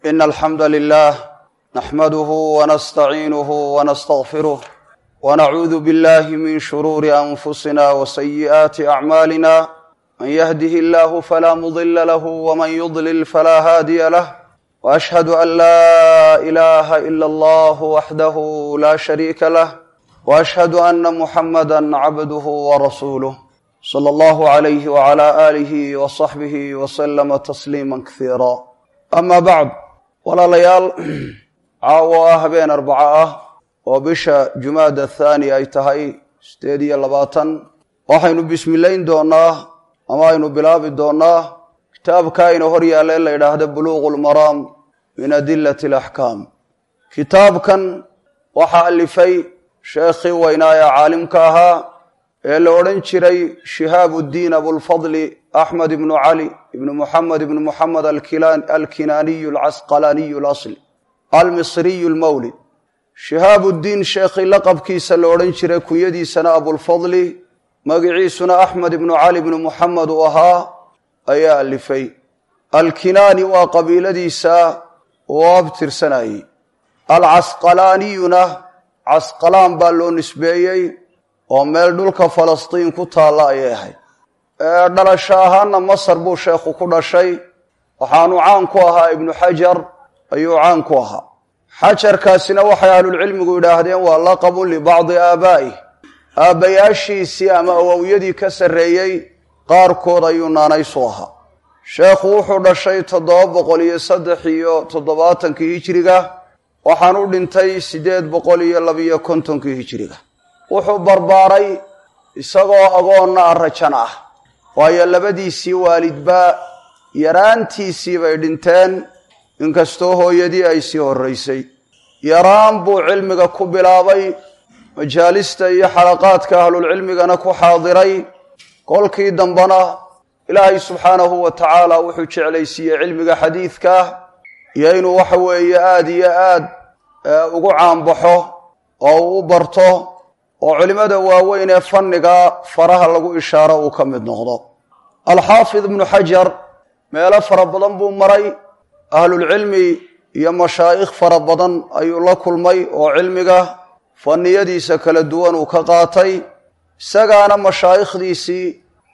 إن الحمد لله نحمده ونستعينه ونستغفره ونعوذ بالله من شرور أنفسنا وسيئات أعمالنا من يهده الله فلا مضل له ومن يضلل فلا هادي له وأشهد أن لا إله إلا الله وحده لا شريك له وأشهد أن محمدا عبده ورسوله صلى الله عليه وعلى آله وصحبه وسلم تسليما كثيرا أما بعد walaalayaal caawo ah habeen arbaco ah oo bisha jumaada thaani ay tahay sideed iyo labaatan waxaynu bismillayn doonaa ama aynu bilaabi doonaa kitaabka aynu hor yaalla in la yidhaahdo buluuqu lmaraam min adilati alaxkaam kitaabkan waxaa alifay sheekhii weynaa ee caalimka ahaa ee la odhan jiray shihaab uddiin abulfadli axmed ibnu cali ibnu muxamed ibnu muxamed alkinaaniyu alcasqalaaniyu alasli almisriyu lmawlid shihaab uddiin sheekhii laqabkiisa la odhan jiray kunyadiisana abulfadli magiciisuna axmed ibnu cali ibnu muxamed uu ahaa ayaa alifay alkinaani waa qabiiladiisa uu abtirsanayey alcasqalaaniyuna casqalaan baa loo nisbeeyey oo meel dhulka falastiin ku taalla ayay ahayd dhalasho ahaana masar buu sheekhu ku dhashay waxaanu caan ku ahaa ibnu xajar ayuu caan ku ahaa xajarkaasina waxay ahlulcilmigu yidhaahdeen waa laqabun libacdi aabaa'ih aabbayaashiisii ama awowyadii ka sarreeyey qaarkood ayuu naanaysu ahaa sheekhu wuxuu dhashay toddoba boqol iyo saddex iyo toddobaatankii hijiriga waxaan u dhintay siddeed boqol iyo labiyo kontonkii hijiriga wuxuu barbaaray isagoo agoonna arajan ah waayo labadiisii waalidba yaraantiisii bay dhinteen inkastoo hooyadii ay sii horraysay yaraan buu cilmiga ku bilaabay majaalista iyo xalaqaadka ahlulcilmigana ku xaadiray kolkii dambena ilaahay subxaanahu wa tacaala wuxuu jeclaysiiyey cilmiga xadiidka iyo inuu waxa weeye aada iyo aad ugu caanbaxo oo uu u barto oo culimmada waaweyn ee fanniga faraha lagu ishaaro uu ka mid noqdo alxaafid ibnu xajar meelo fara badan buu maray ahlulcilmi iyo mashaa'ikh fara badan ayuu la kulmay oo cilmiga fanniyadiisa kala duwan uu ka qaatay isagaana mashaa'ikhdiisii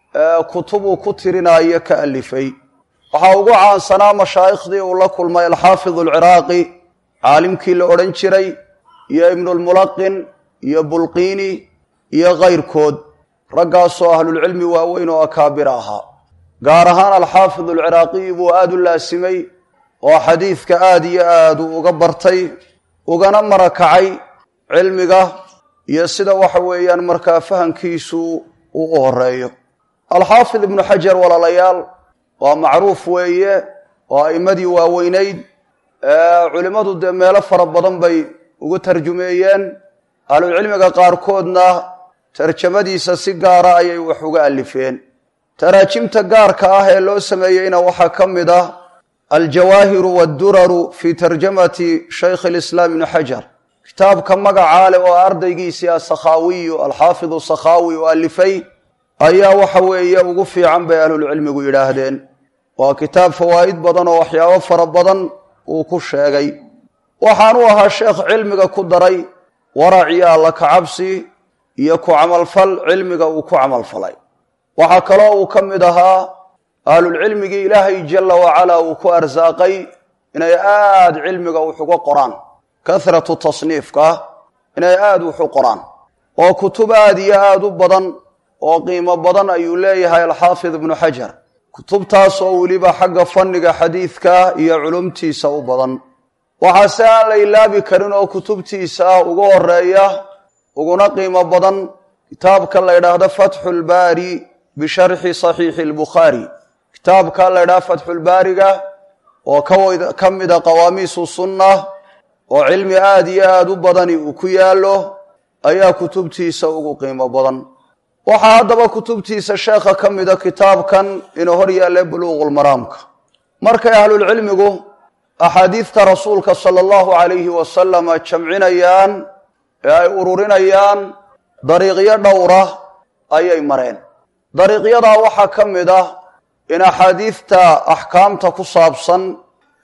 kutubuu ku tirinaayo ka alifay waxaa ugu caansanaa mashaa'ikhdii uu la kulmay alxaafid alciraaqi caalimkii la odhan jiray iyo ibnulmulaqin iyo bulqiini iyo kayrkood raggaasoo ahlulcilmi waaweyn oo akaabir ahaa gaar ahaan alxaafid alciraaqiyi buu aada u laasimay oo xadiidka aada iyo aad uu uga bartay ugana marakacay cilmiga iyo sida waxa weeyaan markaa fahamkiisu uu u horeeyo alxaafid ibnu xajar walaalayaal waa macruuf weeye oo a'immadii waaweynayd culimmadu dee meelo fara badan bay ugu tarjumeeyeen ahlucilmiga qaarkoodna tarjamadiisa si gaara ayay wax uga alifeen taraajimta gaarka ah ee loo sameeyeyna waxaa ka mid ah aljawaahiru wadduraru fii tarjamati shaykh alislaam ibni xajar kitaabka magacaa leh oo ardaygiisii asakhaawiyu alxaafidu sakhaawi u alifay ayaa waxa weeye ugu fiican bay ahlulcilmigu yidhaahdeen waa kitaab fawaa'id badan oo waxyaabo fara badan uu ku sheegay waxaanu ahaa sheekh cilmiga ku daray warac iyo alla kacabsi iyo ku camalfal cilmiga uu ku camalfalay waxaa kaloo uu ka mid ahaa ahlulcilmigii ilaahay jalla wacalaa uu ku arsaaqay inay aada cilmiga wax uga qoraan kahratu tasniifka inay aada wax u qoraan oo kutub aada iyo aada u badan oo qiimo badan ayuu leeyahay alxaafid ibnu xajar kutubtaas oo weliba xagga fanniga xadiidka iyo culumtiisa u badan waxaase aan la ilaabi karin oo kutubtiisa ugu horeeya uguna qiimo badan kitaabka la ydhaahdo fatxu lbaari bisharxi saxiixi lbukhaari kitaabka la ydhahdo fatxulbaariga oo ka mida qawaamiisu sunna oo cilmi aada iyo aada u badani uu ku yaallo ayaa kutubtiisa ugu qiimo badan waxaa haddaba kutubtiisa sheekha ka mida kitaabkan inuu hor yaalle buluuqulmaraamka markay ahlulcilmigu axaadiidta rasuulka sala allahu calayhi wasalama jamcinayaan ee ay ururinayaan dariiqyo dhowra ayay mareen dariiqyadaa waxaa ka mid ah in axaadiidta axkaamta ku saabsan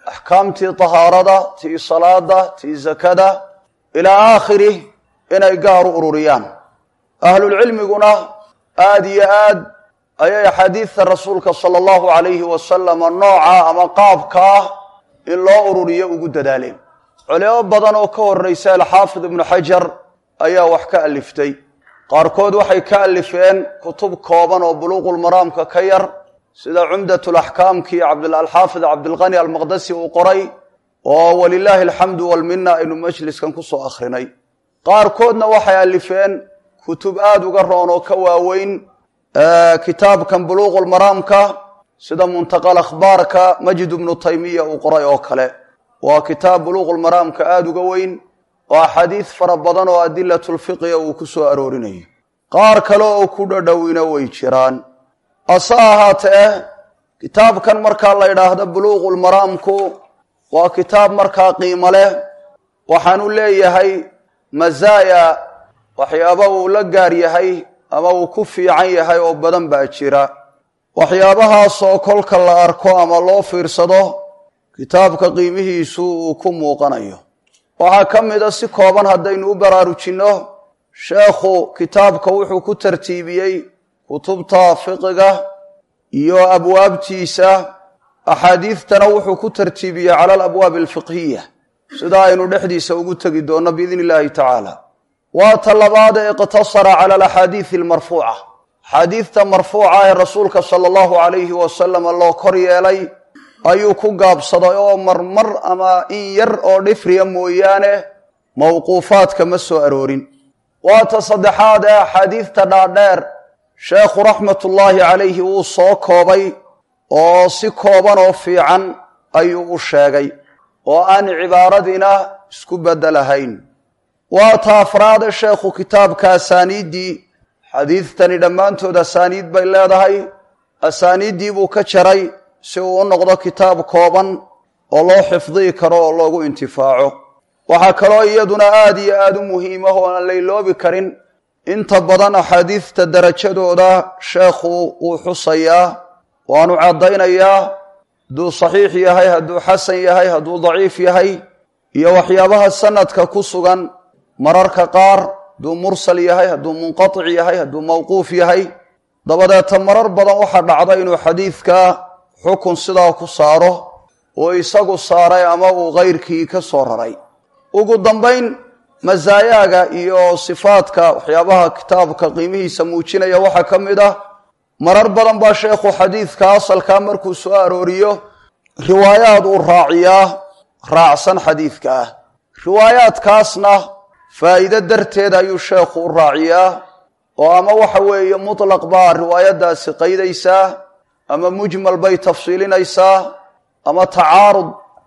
axkaamtii tahaarada tii salaada tii zakada ilaa aakhirih inay gaar u ururiyaan ahlulcilmiguna aada iyo aad ayay axaadiidta rasuulka sala allahu calayhi wasalama nooca ama qaabka ah in loo ururiyo ugu dadaaleen culimo badan oo ka horraysa alxaafid ibnu xajar ayaa wax ka aliftay qaarkood waxay ka alifeen kutub kooban oo buluuqulmaraamka ka yar sida cumdatulaxkaamkii alxaafid cabdilqani almaqdasi uu qoray oo walilaahi alxamdu walmina aynu majliskan kusoo akhrinay qaarkoodna waxay alifeen kutub aada uga roon oo ka waaweyn kitaabkan buluuqulmaraamka sida muntaqal akhbaarka majid ibnu taymiya uu qoray oo kale waa kitaab buluuqulmaraamka aada uga weyn oo axaadiis fara badan oo adilatulfiqiga uu ku soo aroorinayo qaar kale oo ku dhadhowina way jiraan ase ahaatee kitaabkan markaa la yidhaahdo buluuqulmaraamku waa kitaab markaa qiimo leh waxaanu leeyahay masaaya waxyaaba uu la gaar yahay ama uu ku fiican yahay oo badan baa jira waxyaabahaasoo kolka la arko ama loo fiirsado kitaabka qiimihiisu uu ku muuqanayo waxaa ka mida si kooban haddaynu u baraarujinno sheekhu kitaabka wuxuu ku tartiibiyey kutubta fiqiga iyo abwaabtiisa axaadiidtana wuxuu ku tartiibiyey cala alabwaabi alfiqhiya sida aynu dhexdiisa ugu tegi doonno biidn illaahi tacaala waa ta labaad ee iqtasara cala alaxaadiidi almarfuuca axaadiidta marfuuca ee rasuulka sala allahu calayhi wasalama loo kor yeelay ayuu ku gaabsaday oo marmar ama in yar oo dhifriya mooyaane mawquufaadka ma soo aroorin waa ta saddexaad ee axaadiidta dhaadheer sheekhu raxmatullaahi calayhi wuu soo koobay oo si kooban oo fiican ayuu u sheegay oo aan cibaaradiina isku beddelahayn waa ta afraade sheekhu kitaabka asaaniiddii xadiidtani dhammaantood asaaniid bay leedahay asaaniiddii buu ka jaray si uu u noqdo kitaab kooban oo loo xifdiyi karo oo loogu intifaaco waxaa kaloo iyaduna aada iyo aada u muhiimah oo aan layloobi karin inta badan axaadiidta darajadooda sheekhu wuu xusayaa waanu caddaynayaa hadduu saxiix yahay hadduu xasan yahay hadduu daciif yahay iyo waxyaabaha sanadka ku sugan mararka qaar hadduu mursal yahay hadduu munqatic yahay hadduu mawquuf yahay dabadeeta marar badan waxaa dhacda inuu xadiidka xukun sidaa ku saaro oo isagu saaray ama uu kayrkii ka soo raray ugu dambayn masaayaaga iyo sifaadka waxyaabaha kitaabka qiimihiisa muujinaya waxaa ka mid ah marar badan baa sheekhu xadiidka asalkaa markuu soo arooriyo riwaayaad uu raaciyaa raacsan xadiidka ah riwaayaadkaasna faa'iide darteed ayuu sheekhu u raaciyaa oo ama waxa weeye mutlaq baa riwaayaddaasi qaydaysaa ama mujmal bay tafsiilinaysaa ama tacaarud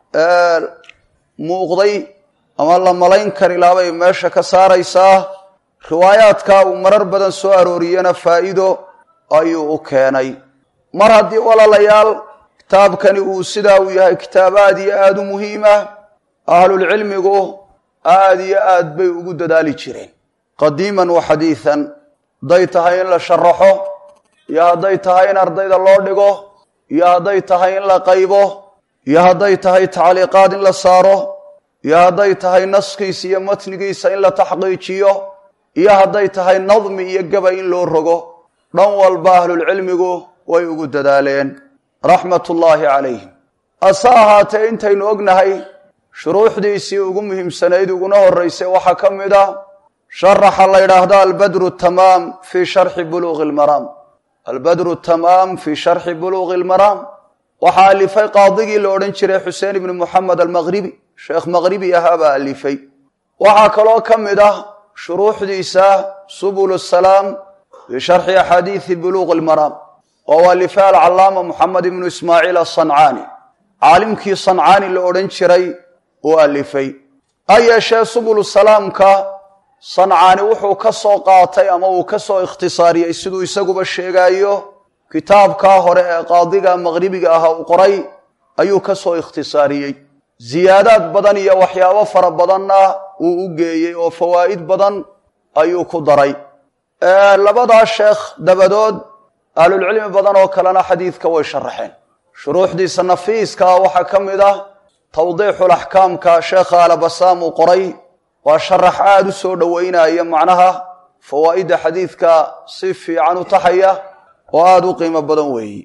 muuqday ama la malayn karilaabay meesha ka saaraysaa riwaayaadka uu marar badan soo arooriyena faa'iido ayuu u keenay mar haddii walaalayaal kitaabkani uu sidaa uu yahay kitaab aada iyo aada u muhiima ahlulcilmigu aada iyo aad bay ugu dadaali jireen qadiiman wa xadiidan hadday tahay in la sharaxo iyo hadday tahay in ardayda loo dhigo iyo hadday tahay in la qaybo iyo hadday tahay tacliiqaad in la saaro iyo hadday tahay naskiisa iyo matnigiisa in la taxqiijiyo iyo hadday tahay nadmi iyo gabay in loo rogo dhan walba ahlulcilmigu way ugu dadaaleen raxmatullaahi calayhim ase ahaatee intaynu ognahay shuruuxdiisii ugu muhiimsanayd uguna horraysay waxaa ka mid ah sharaxa la yidhaahdo albadru tamaam fii sharxi buluuqi lmaraam albadru tamaam fii sharxi buluuqi almaraam waxaa alifay qaadigii la odhan jiray xuseen ibni moxamed almaqhribi sheekh maqhribi ahaa baa alifay waxaa kaloo ka mid ah shuruuxdiisa subul salaam fii sharxi axaadiidi buluuqi almaraam oo u alifay alcallaama moxamed ibnu ismaaciil asancaani caalimkii sancaani la odhan jiray uu alifay ha yeeshee subulu salaamka sancaani wuxuu ka soo qaatay ama uu ka soo ikhtisaariyey siduu isaguba sheegaayo kitaabkaa hore ee qaadiga maqhribiga aha uu qoray ayuu ka soo ikhtisaariyey ziyaadaad badan iyo waxyaabo fara badanna uu u geeyey oo fawaa'id badan ayuu ku daray labadaa sheekh dabadood ahlulcilmi badan oo kalena xadiidka way sharaxeen shuruuxdiisa nafiiska ah waxaa ka mid ah tawdiixul axkaamka sheekha alabasaam uu qoray waa sharax aada u soo dhoweynaya macnaha fawaa'idda xadiidka si fiican u taxaya oo aada u qiimo badan weeyi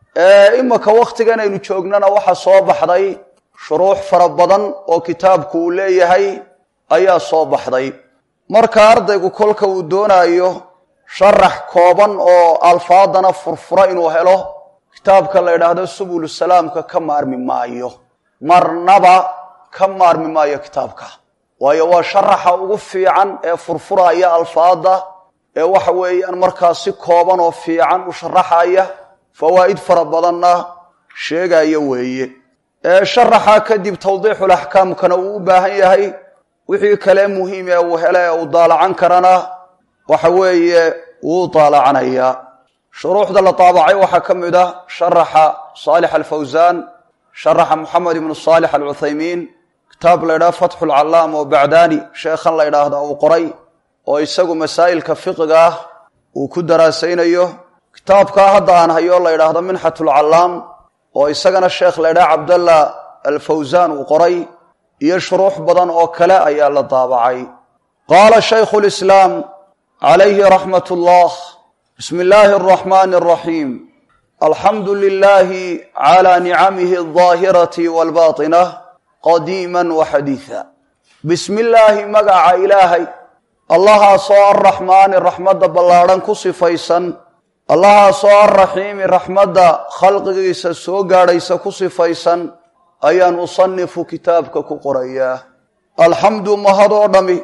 imaka wakhtigan aynu joognana waxaa soo baxday shuruux fara badan oo kitaabku uu leeyahay ayaa soo baxday marka ardaygu kolka uu doonaayo sharax kooban oo alfaadana furfura inuu helo kitaabka la yidhaahdo subulu salaamka ka maarmi maayo marnaba ka maarmi maayo kitaabka waayo waa sharaxa ugu fiican ee furfuraya alfaada ee waxa weeyaan markaa si kooban oo fiican u sharaxaya fawaa'id fara badanna sheegaya weeye sharaxa kadib tawdiixul axkaamkana uu u baahan yahay wixii kale muhiim ee uu hele ee uu daalacan karana waxa weeye wuu daalacanayaa shuruuxda la taabacay waxaa ka mid ah sharaxa saalix alfawsaan sharaxa moxamed ibnu saalix alcuthaymiin kitaab la ydhaha fatxu lcallaam oo bacdaani sheekhan la ydhaahda uu qoray oo isagu masaa'ilka fiqiga ah uu ku daraasaynayo kitaabkaa hadda aan hayo la ydhaahdo minxat lcallaam oo isagana sheekh la ydhaha cabdallah alfawsaan uu qoray iyo shuruux badan oo kale ayaa la daabacay qaala shaykhu lislaam calayhi raxmat ullah bismi illaahi araxmaani araxiim alxamdu lilaahi calaa nicamihi aldaahirati waalbaatinah qadiiman wa xadiida bismi illaahi magaca ilaahay allahaasoo arraxmaani raxmadda ballaadhan ku sifaysan allahaasoo arraxiimi raxmadda khalqigiisa soo gaadhaysa ku sifaysan ayaan usanifu kitaabka ku qorayaa alxamdu mahad oo dhami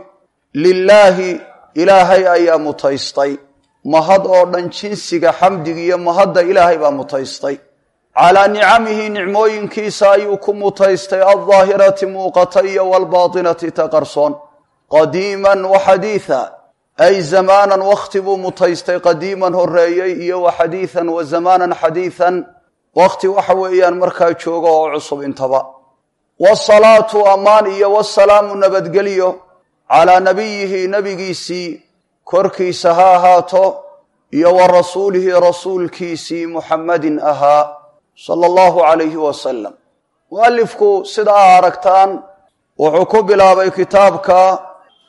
lilaahi ilaahay ayaa mutaystay mahad oo dhan jinsiga xamdiga iyo mahadda ilaahay baa mutaystay calaa nicamihi nicmooyinkiisa ayuu ku mutaystay aldaahirati muuqata iyo waalbaatinati ta qarsoon qadiiman wa xadiida ay zamaanan wakhti buu mutaystay qadiiman horeeyey iyo wa xadiidan wa zamaanan xadiidan wakhti waxa weeyaan markaa jooga oo cusub intaba wasalaatu ammaan iyo wasalaamu nabadgelyo calaa nabiyihi nebigiisii korkiisa ha ahaato iyo wa rasuulihi rasuulkiisii muxammadin ahaa sala allahu calayhi wasalam mualifku sida a aragtaan wuxuu ku bilaabay kitaabka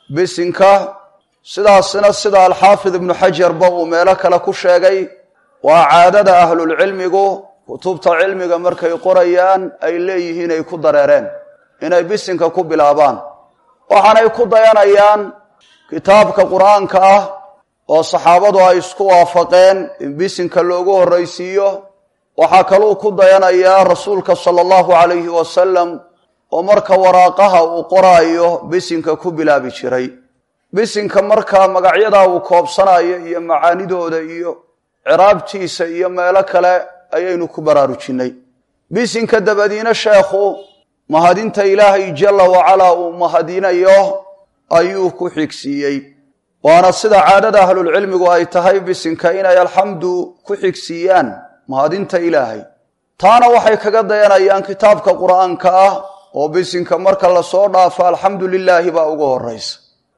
bisinka sidaasina sida alxaafid ibnu xajarba uu meelo kale ku sheegay waa caadada ahlulcilmigu kutubta cilmiga markay qorayaan ay leeyihiin ay ku dareereen inay bisinka ku bilaabaan waxaanay ku dayanayaan kitaabka qur-aanka ah oo saxaabadu ay isku waafaqeen in bisinka loogu horraysiiyo waxaa kaluu ku dayanayaa rasuulka sala allahu calayhi wasalam oo marka waraaqaha uu qoraayo bisinka ku bilaabi jiray bisinka markaa magacyadaa uu koobsanayo iyo macaanidooda iyo ciraabtiisa iyo meelo kale ayaynu ku baraarujinay bisinka dabadiina sheekhu mahadinta ilaahay jalla wacalaa uu mahadinayo ayuu ku xigsiiyey waana sida caadada ahlulcilmigu ay tahay bisinka inay alxamdu ku xigsiiyaan mahadinta ilaahay taana waxay kaga dayanayaan kitaabka qur-aanka ah oo bisinka marka lasoo dhaafo alxamdu lilaahi baa ugu horeysa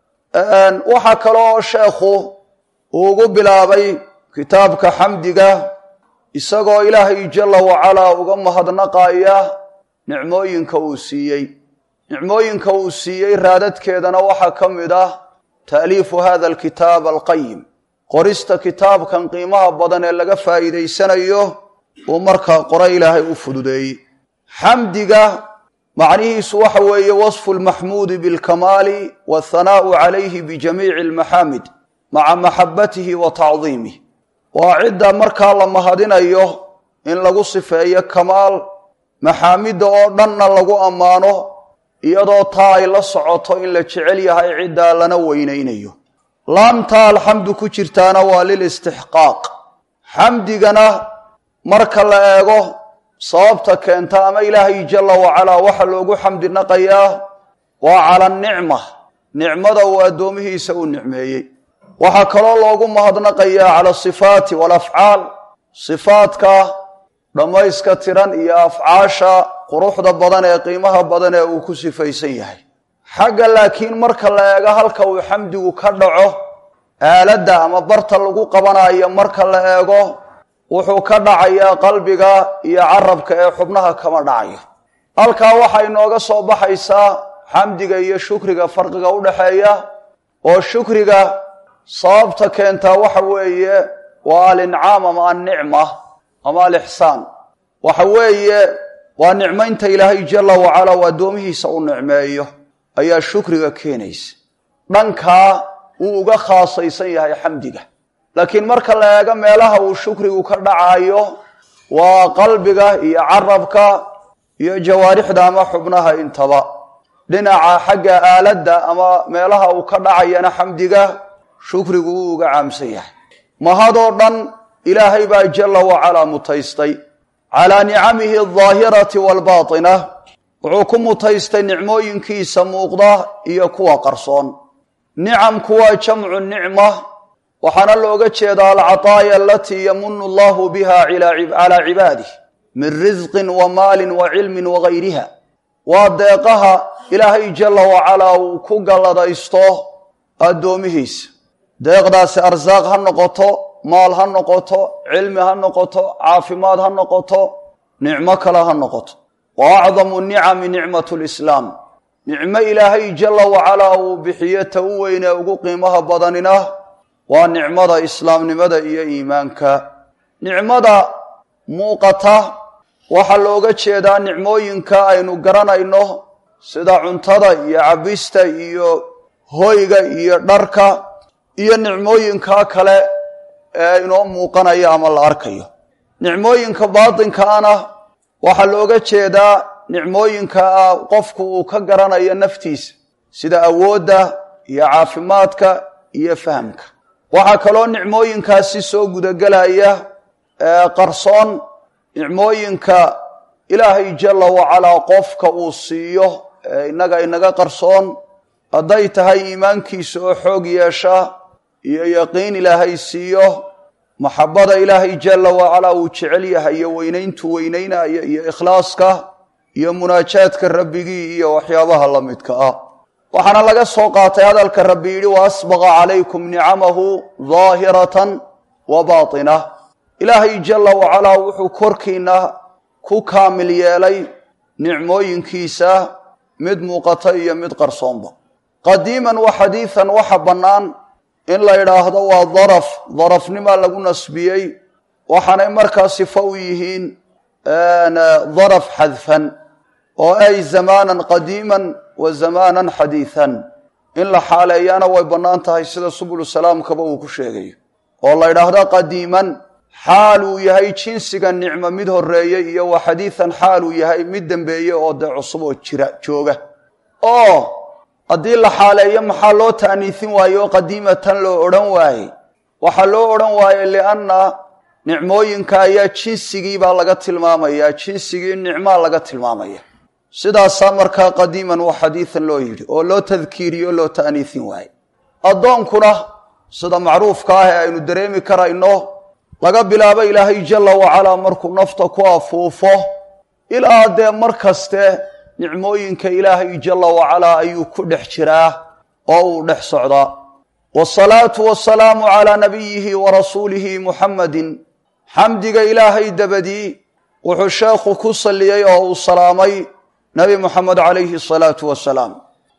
waxaa kaloo sheekhu uu ugu bilaabay kitaabka xamdiga isagoo ilaahay jalla wacalaa uga mahadnaqaya nicmooyinka uu siiyey nicmooyinka uu siiyey raadadkeedana waxaa ka mid ah taaliifu hada alkitaab alqayim qorista kitaabkan qiimaha badan ee laga faa'iidaysanayo uu markaa qora ilaahay u fududeeyey xamdiga macnihiisu waxa weeye wasfu lmaxmuudi bilkamaali wathanaa'u calayhi bijamiici almaxaamid maca maxabatihi wa tacdiimih waa cidda markaa la mahadinayo in lagu sifeeyo kamaal maxaamidda oo dhanna lagu ammaano iyadoo taa ay la socoto in la jecel yahay ciddaa lana weynaynayo laamtaa alxamdu ku jirtaana waa lilistixqaaq xamdigana marka la eego sababta keenta ama ilaahay jalla wacalaa waxa loogu xamdi naqayaa waa cala anicma nicmada uu addoomihiisa u nicmeeyey waxaa kaloo loogu mahadnaqayaa cala asifaati walafcaal sifaadka dhammayska tiran iyo afcaasha quruxda badan ee qiimaha badan ee uu ku sifaysan yahay xagga laakiin marka la eego halka uu xamdigu ka dhaco aaladda ama barta lagu qabanayo marka la eego wuxuu ka dhacayaa qalbiga iyo carabka ee xubnaha kama dhacayo halkaa waxaa inooga soo baxaysaa xamdiga iyo shukriga farqiga u dhaxeeya oo shukriga sababta keentaa waxa weeye waa alincaam ama annicma ama alixsaan waxa weeye waa nicmaynta ilaahay jala wacala uu addoomihiisa u nicmeeyo ayaa shukriga keenaysa dhankaa wuu uga khaasaysan yahay xamdiga laakiin marka la eego meelaha uu shukrigu ka dhacayo waa qalbiga iyo carabka iyo jawaarixda ama xubnaha intaba dhinaca xagga aaladda ama meelaha uu ka dhacayana xamdiga shukrigu wuu uga caamsan yahay mahadoo dhan ilaahay baa jala wacalaa mutaystay calaa nicamihi aldaahirati waalbaatina wuxuu ku mutaystay nicmooyinkiisa muuqda iyo kuwa qarsoon nicamku waa jamcu nicma waxaana looga jeedaa alcataaya alatii yamunu allahu biha calaa cibaadih min risqin wa maalin wa cilmin wagayriha waa deeqaha ilaahay jala wacalaa uu ku galladaysto addoomihiisa deeqdaasi arsaaq ha noqoto maal ha noqoto cilmi ha noqoto caafimaad ha noqoto nicmo kale ha noqoto wa acdamu nicami nicmatu lislaam nicmo ilaahay jala wacalaa uu bixiyo ta u weynee ugu qiimaha badanina waa nicmada islaamnimada iyo iimaanka nicmada muuqata waxaa looga jeedaa nicmooyinka aynu garanayno sida cuntada iyo cabista iyo hoyga iyo dharka iyo nicmooyinka kale ee inoo muuqanaya ama la arkayo nicmooyinka baatinkaana waxaa looga jeedaa nicmooyinka qofku uu ka garanayo naftiisa sida awoodda iyo caafimaadka iyo fahamka waxaa kaloo nicmooyinkaasi soo gudagelaya qarsoon nicmooyinka ilaahay jala wacalaa qofka uu siiyo ee innaga inaga qarsoon hadday tahay iimaankiisa oo xoog yeesha iyo yaqiin ilaahay siiyo maxabada ilaahay jala wacalaa uu jecel yahay iyo weynayntu weynaynaya iyo ikhlaaska iyo munaajaadka rabbigii iyo waxyaabaha la midka ah waxaana laga soo qaatay hadalka rabbi yidhi wa asbaqa calaykum nicamahu daahiratan wa baatina ilaahay jala wacalaa wuxuu korkiina ku kaamil yeelay nicmooyinkiisa mid muuqata iyo mid qarsoonba qadiiman wa xadiidan waxa bannaan in la yidhaahdo waa daraf darafnimaa lagu nasbiyey waxaanay markaa sifo u yihiin daraf xadfan oo ay zamaanan qadiiman wa zamaanan xadiidan in la xaaleeyaana way bannaan tahay sida subulu salaamkaba uu ku sheegayo oo la yidhaahdo qadiiman xaal uu yahay jinsiga nicmo mid horeeye iyo wa xadiidan xaal uu yahay mid dembeeye oo dee cusub oo jira jooga oo haddii la xaaleeyo maxaa loo ta'niisin waaye oo qadiimatan loo odhan waaye waxaa loo odhan waaye lianna nicmooyinka ayaa jinsigii baa laga tilmaamayaa jinsigii nicmaa laga tilmaamaya sidaasaa markaa qadiiman wa xadiidan loo yidhi oo loo tadkiiriyo loo ta'niisin waaye addoonkuna sida macruufka ah ee aynu dareemi karayno laga bilaabo ilaahay jala wacalaa markuu nafta ku afuufo ilaa dee mar kaste nicmooyinka ilaahay jala wacalaa ayuu ku dhex jiraa oo uu dhex socdaa wasalaatu wasalaamu calaa nabiyihi wa rasuulihi muxammadin xamdiga ilaahay dabadii wuxuu sheekhu ku salliyey oo uu salaamay nebi moxamed calayhi asalaatu wasalaam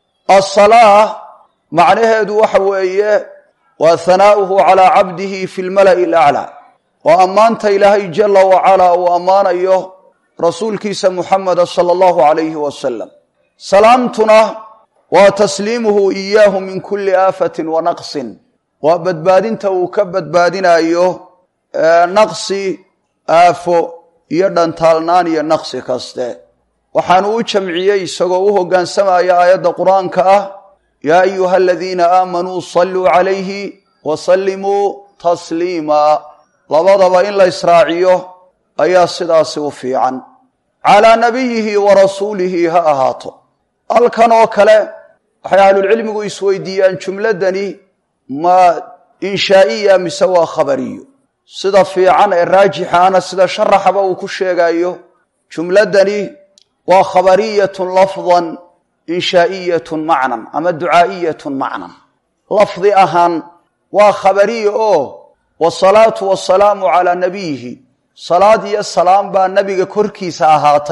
asalaa macnaheedu waxa weeye waa hanaa'uhu calaa cabdihi fi lmala'i alaclaa waa ammaanta ilaahay jala wacalaa uu ammaanayo rasuulkiisa muxameda sala allahu calayhi wasalam salaamtuna waa tasliimuhu iyaahu min kulli aafatin wa naqsin waa badbaadinta uu ka badbaadinayo naqsi aafo iyo dhantaalnaan iyo naqsi kaste waxaanu u jamciyey isagoo u hoggaansamaya aayadda qur-aanka ah yaa ayuha aladiina aamanuu saluu calayhi wa sallimuu tasliima labadaba in la israaciyo ayaa sidaasi u fiican calaa nabiyihi wa rasuulihi ha ahaato halkan oo kale waxay ahlulcilmigu isweydiiyaan jumladani ma inshaa'iya mise waa khabariyo sida fiican ee raajixaana sida sharaxaba uu ku sheegayo jumladani waa khabariyatun lafdan inshaa'iyatun macnan ama ducaa'iyatun macnan lafdi ahaan waa khabariya oo wasalaatu wasalaamu calaa nabiyihi salaad iyo salaam baa nebiga korkiisa ahaatay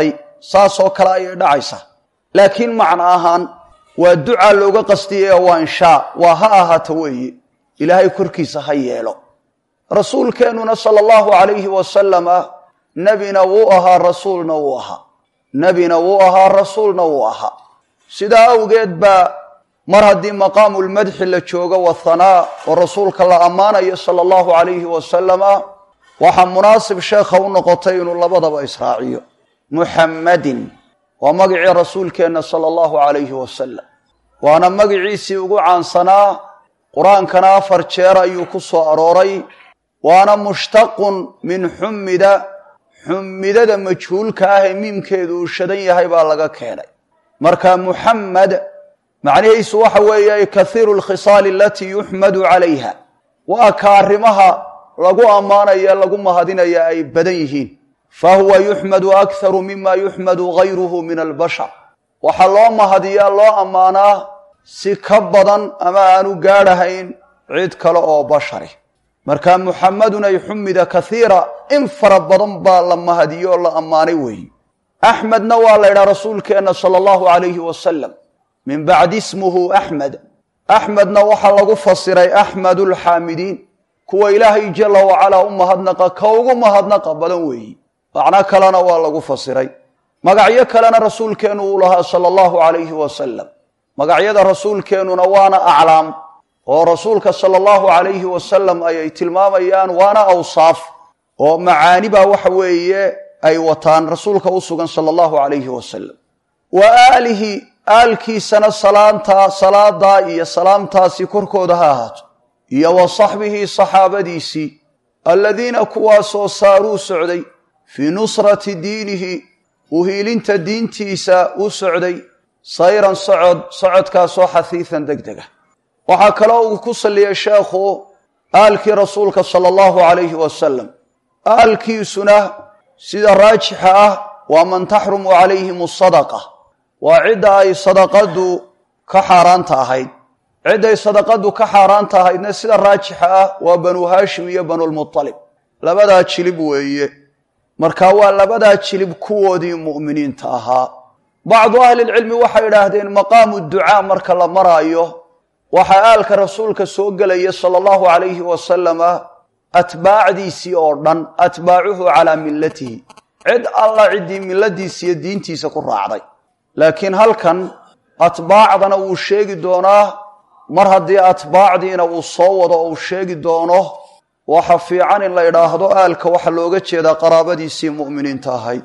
saasoo kale ayay dhacaysaa laakiin macno ahaan waa ducaa looga qastiyaya waa inshaa waa ha ahaato weeye ilaahay korkiisa ha yeelo rasuulkeennuna sala allahu calayhi wasalama nebina wuu ahaa rasuulna wuu ahaa nebina wuu ahaa rasuulna wuu ahaa sidaa awgeed baa mar haddii maqaamulmadxi la joogo wathanaa oo rasuulka la ammaanayo sala allahu calayhi wasalama waxaa munaasib sheekha u noqotay inuu labadaba israaciyo muxammadin waa magicii rasuulkeenna sala allahu calayhi wasalam waana magiciisii ugu caansanaa qur-aankana afar jeer ayuu ku soo arooray waana mushtaqun min xummida xummidada majhuulka ah ee miimkeedu uu shadan yahay baa laga keenay marka muxammed macnihiisu waxa weeye kahiiru lkhisaali alatii yuxmadu calayha waa ka arrimaha lagu ammaanaya lagu mahadinaya ay badan yihiin fahuwa yuxmadu akharu mima yuxmadu gayruhu min albashar waxaa loo mahadiyaa loo ammaanaa si ka badan ama aanu gaadhahayn cid kale oo bashari marka muxamadun ay xumida kaiira in fara badan baa la mahadiyo oo la ammaanay weeye axmedna waa la ydhaha rasuulkeenna sala allahu calayhi wasalam min bacdi ismuhu axmed axmedna waxaa lagu fasiray axmedu lxaamidiin kuwa ilaahay jala wacalaa u mahadnaqa ka ugu mahadnaqa badan weeyi macno kalena waa lagu fasiray magacyo kalena rasuulkeennu uu lahaa sala allahu calayhi wasalam magacyada rasuulkeennuna waana aclaam oo rasuulka sala allahu calayhi wasalam ayay tilmaamayaan waana awsaaf oo macaani baa waxa weeye ay wataan rasuulka u sugan sala allahu calayhi wasalam wa aalihi aalkiisana salaanta salaadaa iyo salaamtaasi korkooda ha ahaato iyo wa saxbihi saxaabadiisii aladiina kuwaasoo saaruu socday fii nusrati diinihi uhiilinta diintiisa u socday sayran socod socodkaasoo xahiisan deg dega waxaa kaloo uu ku salliyay sheekhu aalkii rasuulka sala allahu calayhi wasalam aalkiisuna sida raajixa ah waa man taxrumu calayhim asadaqa waa cidda ay sadaqadu ka xaaraanta ahayd cidday sadaqadu ka xaaraanta ahaydna sida raajixa ah waa banu haashim iyo banulmutalib labadaa jilib weeye marka waa labadaa jilib kuwoodii mu'miniinta ahaa bacdu ahlilcilmi waxay idhaahdeen maqaamu ducaa marka la maraayo waxaa aalka rasuulka soo gelaya sala allahu calayhi wasalama atbaacdiisii oo dhan atbaacuhu calaa millatihi cid alla ciddii milladiisa iyo diintiisa ku raacday laakiin halkan atbaacdana wuu sheegi doonaa mar haddii atbaacdiina uu soo wado oo uu sheegi doono waxa fiican in la idhaahdo aalka waxa looga jeedaa qaraabadiisii mu'miniinta ahayd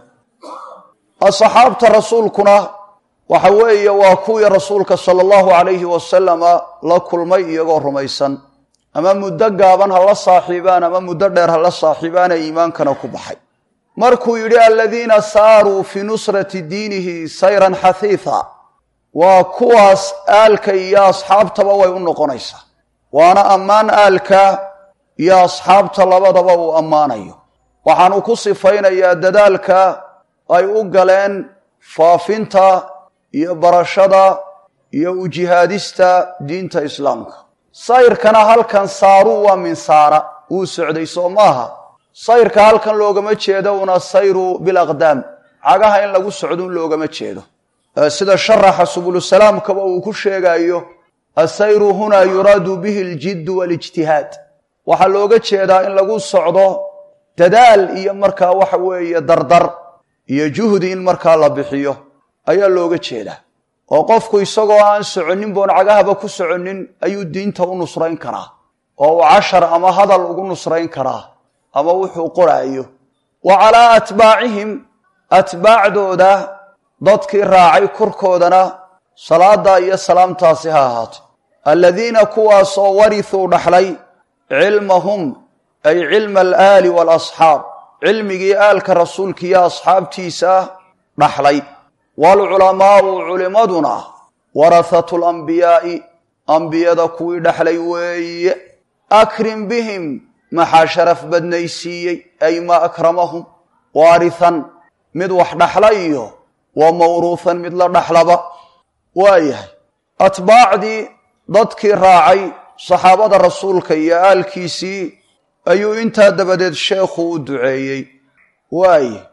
asxaabta rasuulkuna waxa weeye waa kuwii rasuulka sala allahu calayhi wasalama la kulmay iyagoo rumaysan ama muddo gaaban ha la saaxiibaan ama muddo dheer ha la saaxiibaan ee iimaankana ku baxay markuu yidhi aladiina saaruu fii nusrati diinihi sayran xahiitha waa kuwaas aalka iyo asxaabtaba way u noqonaysaa waana ammaan aalka iyo asxaabta labadaba uu ammaanayo waxaanu ku sifaynayaa dadaalka ay u galeen faafinta iyo barashada iyo ujihaadista diinta islaamka sayrkana halkan saaruu waa min saara wuu socday soo maaha sayrka halkan loogama jeedo una sayru bilaqdaam cagaha in lagu socdun loogama jeedo sida sharaxa subulusalaamkaba uu ku sheegayo asayru hunaa yuraadu bihi aljiddu waalijtihaad waxaa looga jeedaa in lagu socdo dadaal iyo markaa waxa weeye dardar iyo juhdi in markaa la bixiyo ayaa looga jeedaa oo qofku isagoo aan soconnin boon cagahaba ku soconnin ayuu diinta u nusrayn karaa oo uu cashar ama hadal ugu nusrayn karaa ama wuxuu qoraayo wa calaa atbaacihim atbaacdooda dadkii raacay korkoodana salaada iyo salaamtaasi ha ahaato aladiina kuwaasoo warithuu dhaxlay cilmahum ay cilma alaali waalasxaab cilmigii aalka rasuulka iyo asxaabtiisa dhaxlay waalculamaau culimaduna warahatu lambiyaa'i ambiyada kuwii dhexlay weeye akrim bihim maxaa sharaf badnaysiiyey ay maa akramahum waarihan mid wax dhaxla iyo wa mawruuhan mid la dhaxlaba waayahay atbaacdii dadkii raacay saxaabada rasuulka iyo aalkiisii ayuu intaa dabadeed sheekhu u duceeyey waaye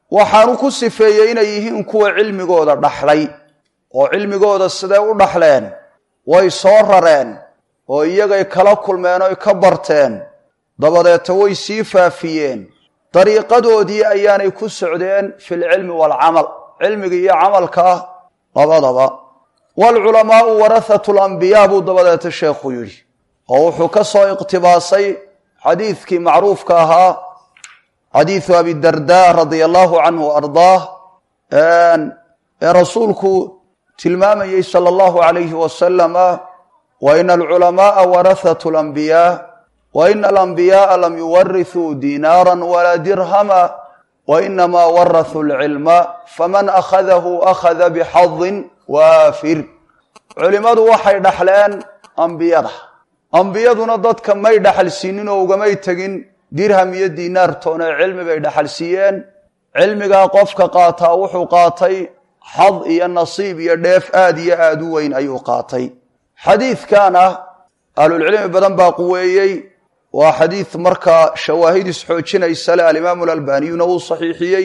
waxaanu ku sifeeyey inay yihiin kuwa cilmigooda dhaxlay oo cilmigooda siday u dhaxleen way soo rareen oo iyagay kala kulmeen oy ka barteen dabadeeta way sii faafiyeen dariiqadoodii ayaanay ku socdeen fi lcilmi waalcamal cilmiga iyo camalka labadaba waalculamaau warahatu lambiyaa buu dabadeeta sheekhu yidhi oo wuxuu ka soo iqtibaasay xadiidkii macruufka ahaa xadiidu abidarda radia allahu canhu ardaah ee rasuulku tilmaamayey sala allahu alayhi wasalama wa ina alculamaaa warahatu lambiyaa wa ina alambiyaaa lam yuwarithuu diinaara walaa dirhama wa inamaa warahuu lcilma faman akhadahu akhada bixadin waafir culimmadu waxay dhaxleen ambiyada ambiyaduna dadka may dhaxal siinin oo ugamay tegin dirham iyo diinaartoona cilmi bay dhaxal siiyeen cilmigaa qofka qaataa wuxuu qaatay xad iyo nasiib iyo dheef aad iyo aad u weyn ayuu qaatay xadiidkana ahlulcilmi badan baa quweeyey waa xadiid markaa shawaahid isxoojinaysa le alimaamu alalbaniyuna wuu saxiixiyey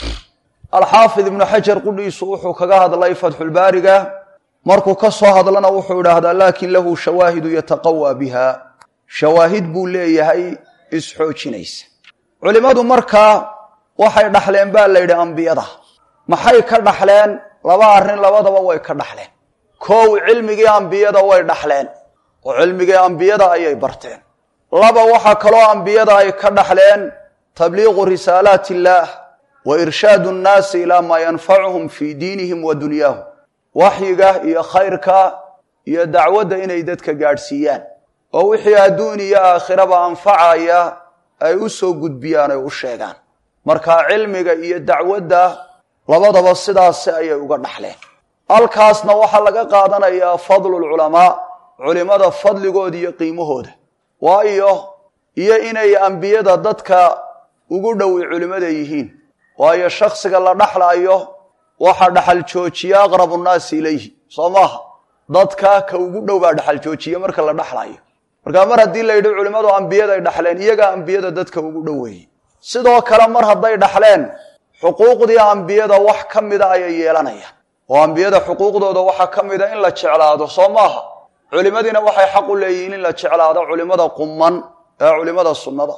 alxaafid ibnu xajar qudhiisu wuxuu kaga hadlay fatxulbaariga markuu ka soo hadlana wuxuu idhaahdaa laakin lahu shawaahidu yataqawaa biha shawaahid buu leeyahay isxoojinaysa culimmadu markaa waxay dhaxleen baa la yidhi ambiyada maxay ka dhaxleen laba arrin labadaba way ka dhaxleen kow cilmigii ambiyada way dhaxleen oo cilmigii ambiyada ayay barteen laba waxaa kaloo ambiyada ay ka dhaxleen tabliiqu risaalaat illaah wa irshaadu nnaasi ilaa maa yanfacuhum fii diinihim wa dunyaahum waxyiga iyo khayrka iyo dacwadda inay dadka gaadhsiiyaan oo wixii adduun iyo aakhiraba anfacaya ay u soo gudbiyaan ay u sheegaan marka cilmiga iyo dacwadda labadaba sidaasi ayay uga dhaxleen halkaasna waxaa laga qaadanayaa fadlulculamaa culimada fadligooda iyo qiimahooda waayo iyo inay ambiyada dadka ugu dhowi culimmada yihiin waayo shaksiga la dhaxlaayo waxa dhaxal joojiya aqrabu nnaasi ilayhi soo maaha dadka ka ugu dhow baa dhaxal joojiya marka la dhaxlaayo markaa mar haddii la yidhi culimmadu ambiyaday dhaxleen iyagaa ambiyada dadka ugu dhoweeyey sidoo kale mar hadday dhaxleen xuquuqdii ambiyada wax ka mida ayay yeelanayaan oo ambiyada xuquuqdooda waxaa ka mida in la jeclaado soo maaha culimadiina waxay xaq u leeyihiin in la jeclaado culimada quman ee culimada sunnada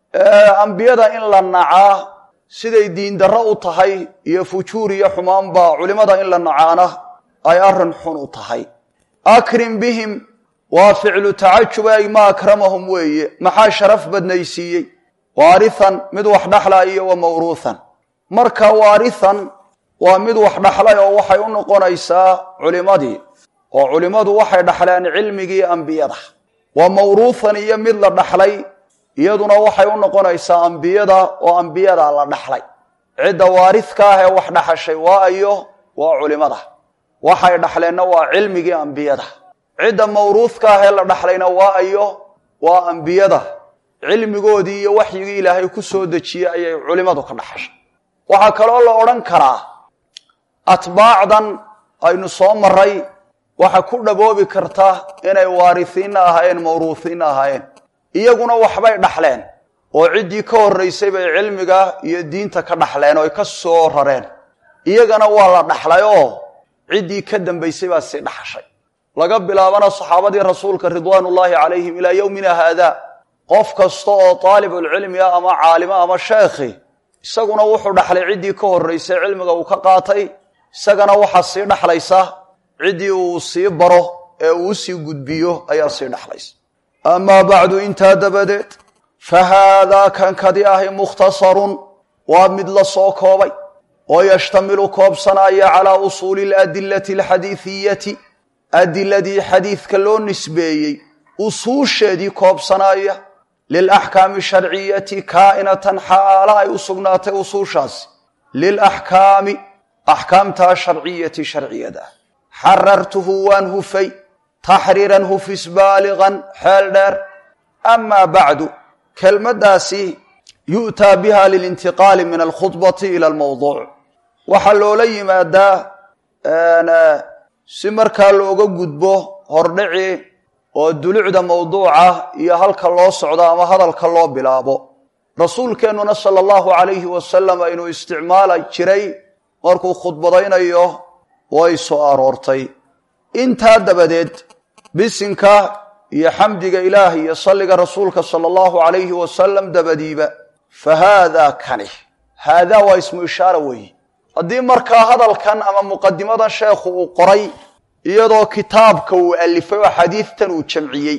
ambiyada in la nacaa siday diindarro u tahay iyo fujuur iyo xumaanba culimada in la nacaana ay arrin xun u tahay akrim bihim waa ficlu tacajub ay ma akramahum weeye maxaa sharaf badnaysiiyey waarithan mid wax dhaxla iyo wa mawruuthan marka waarithan waa mid wax dhaxlay oo waxay u noqonaysaa culimadii oo culimmadu waxay dhaxleen cilmigii ambiyada wa mawruuthan iyo mid la dhaxlay iyaduna waxay u noqonaysaa ambiyada oo ambiyada la dhaxlay cidda waaridka ah ee wax dhaxashay waa ayo waa culimada waxay dhaxleenna waa cilmigii ambiyada cidda mawruudka ah ee la dhaxlayna waa ayo waa ambiyada cilmigoodii iyo waxyigii ilaahay ku soo dejiyey ayay culimadu ka dhaxashay waxaa kaloo la odhan karaa atbaacdan aynu soo maray waxa ku dhaboobi karta inay waarisiinna ahaayeen mawruusiinna ahaayeen iyaguna waxbay dhaxleen oo ciddii ka horraysay bay cilmiga iyo diinta ka dhaxleen oo ay ka soo rareen iyagana waa la dhaxlay oo ciddii ka dambaysay baa sii dhaxashay laga bilaabana saxaabadii rasuulka ridwaanullaahi calayhim ilaa yowmina haada qof kasta oo taalibulcilmi ah ama caalimo ama sheekhi isaguna wuxuu dhaxlay ciddii ka horraysay cilmiga uu ka qaatay isagana waxaa sii dhaxlaysa ciddii uu sii baro ee uu sii gudbiyo ayaa sii dhaxlaysa amaa bacdu intaa dabadeed fa haadaa kan kadi ahi mukhtasarun waa mid la soo koobay oo yashtamilu koobsanaya calaa usuuli aladilati alxadiidiyati adiladii xadiidka loo nisbeeyey usuusheedii koobsanaya lilaxkaami sharciyati kaa'inatan xaala ay u sugnaatay usuushaasi lilaxkaami axkaamtaa sharciyati sharciyada xarartuhu waan hufay taxriiran hufis baaligan xeel dheer amaa bacdu kelmaddaasi yu'taa biha lilintiqaali min alkhudbati ila almawduuc waxaa loola yimaadaa si markaa looga gudbo hordhici oo dulucda mawduuca iyo halka loo socdo ama hadalka loo bilaabo rasuulkeennuna sala allahu calayhi wasalam inuu isticmaala jiray markuu khudbadaynayo way soo aroortay intaa dabadeed bisinka iyo xamdiga ilaah iyo salliga rasuulka sala allahu calayhi wasalam dabadiiba fa haadaa kani haadaa waa ismu ishaara weeye haddii markaa hadalkan ama muqadimadan sheekhu uu qoray iyadoo kitaabka uu alifay oo xadiidtan uu jamciyey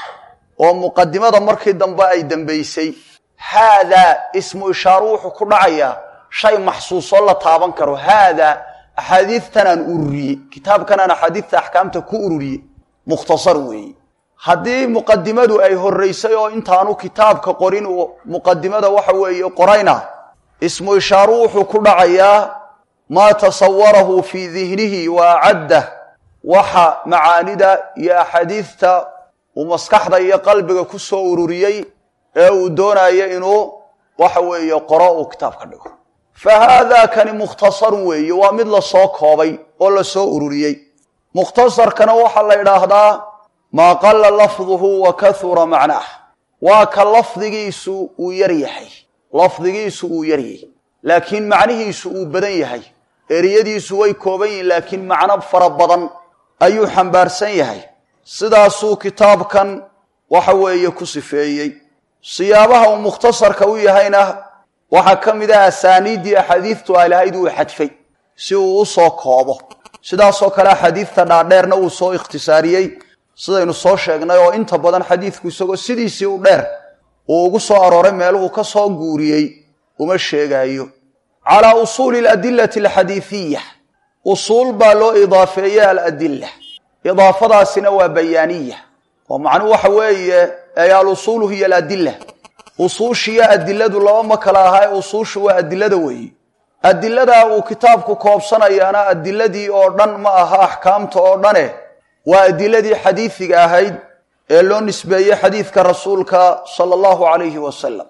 oo muqadimada markii dambe ay dambaysay haadaa ismu ishaaru wuxuu ku dhacayaa shay maxsuusoo la taaban karo haadaa axaadiidtan aan ururiyey kitaabkan aan axaadiidta axkaamta ku ururiyey mukhtasar weeye haddii muqadimadu ay horraysay oo intaanu kitaabka qorin uu muqadimada waxa weeye qorayna ismu ishaaru wuxuu ku dhacayaa maa tasawarahu fii dihnihi wa acaddah waxa macaanida iyo axaadiidta uu maskaxda iyo qalbiga ku soo ururiyey ee uu doonayo inuu waxa weeye qoro uu kitaabka dhigo fa haadaa kani mukhtasarun weeye waa mid lasoo koobay oo lasoo ururiyey mukhtasarkana waxaa la idhaahdaa maa qalla lafduhu wa kahura macnaah waa ka lafdigiisu uu yar yahay lafdigiisu uu yar yahay laakiin macnihiisu uu badan yahay eriyadiisu way kooban yihiin laakiin macno fara badan ayuu xambaarsan yahay sidaasuu kitaabkan waxa weeye ku sifeeyey siyaabaha uu mukhtasarka u yahayna waxaa ka mid ah asaaniiddii axaadiidtu ay lahayd uu xadfay si uu u soo koobo sidaasoo kale axaadiidta dhaadheerna uu soo ikhtisaariyey sidaynu soo sheegnay oo inta badan xadiidku isagoo sidiisii u dheer uu ugu soo arooray meeluhu ka soo guuriyey uma sheegaayo calaa usuuli aladilati alxadiidiya usuul baa loo idaafeeyey aladila idaafadaasina waa bayaaniya oo macnuhu waxa weeye ay alusuulu hiya aladila usuushiyo adiladu laba ma kala aha ee usuushu waa adilada weeye adiladaa uu kitaabku koobsanayaana adiladii oo dhan ma aha axkaamta oo dhane waa adiladii xadiidiga ahayd ee loo nisbeeyey xadiidka rasuulka sala allahu calayhi wasalam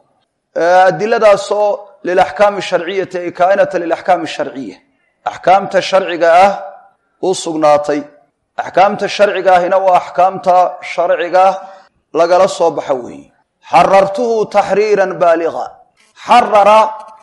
adiladaasoo lilaxkaami sharciyati ay kaainata lilaxkaami sharciya axkaamta sharciga ah u sugnaatay axkaamta sharciga ahina waa axkaamta sharciga lagala soo baxa weeye xarartuhu taxriiran baaliga xarara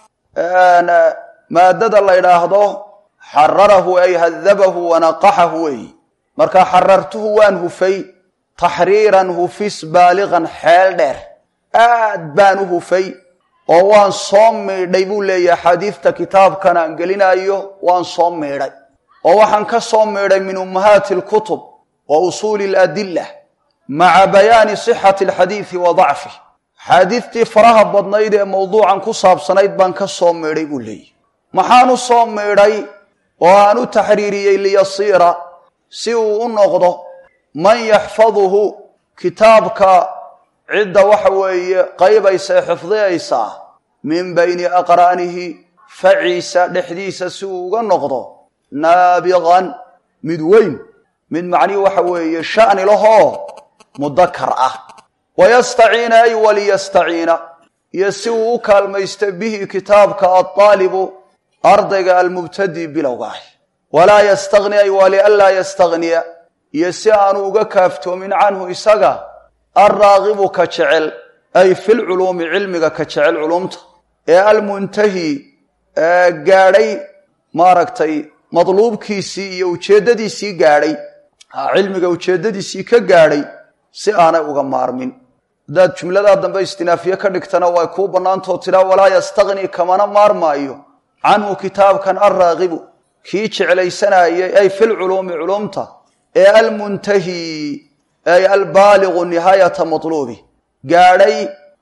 maadada la ydhaahdo xararahu ay hadabahu wanaqaxahu weeye marka xarartuhu waan hufay taxriiran hufis baaligan xeel dheer aad baan u hufay oo waan soo miidhay buu leeyahay axaadiidta kitaabkan aan gelinaayo waan soo miidhay oo waxaan ka soo miidhay min ummahaati alkutub wa usuuli aladila maca bayaani sixati alxadiidi wa dacfih axaadiidtii faraha badnayd ee mawduucan ku saabsanayd baan ka soo miidhay buu leeyahy maxaan u soo miidhay oo aan u taxriiriyey liyasiira si uu u noqdo man yaxfaduhu kitaabka cidda waxa weeye qaybaysa ee xifdiyaysaa min bayni aqraanihi faciisa dhexdiisa si uu uga noqdo naabiqan mid weyn mid macnihi waxa weeye sha'ni lahoo mudakar ah wayastaciina ay waliyastaciina iyo si uu u kaalmaysta bihi kitaabka aldaalibu ardayga almubtadi bilowga ah walaa yastagni ay walianlaa yastagniya iyo si aanu uga kaaftoomin canhu isaga alraagibu ka jecel ay filculuumi cilmiga ka jecel culumta ee almuntahi gaadhay maaragtay madluubkiisii iyo ujeeddadiisii gaadhay cilmiga ujeeddadiisii ka gaadhay si aanay uga maarmin haddaad jumladaa dambe istinaafiye ka dhigtana way kuu bannaantoo tidhaa walaa yastagni kamana maarmaayo canhu kitaabkan alraagibu kii jeclaysanayay ay filculuumi culumta ee almuntahi ay albaaligu nihaayata matluubi gaadhay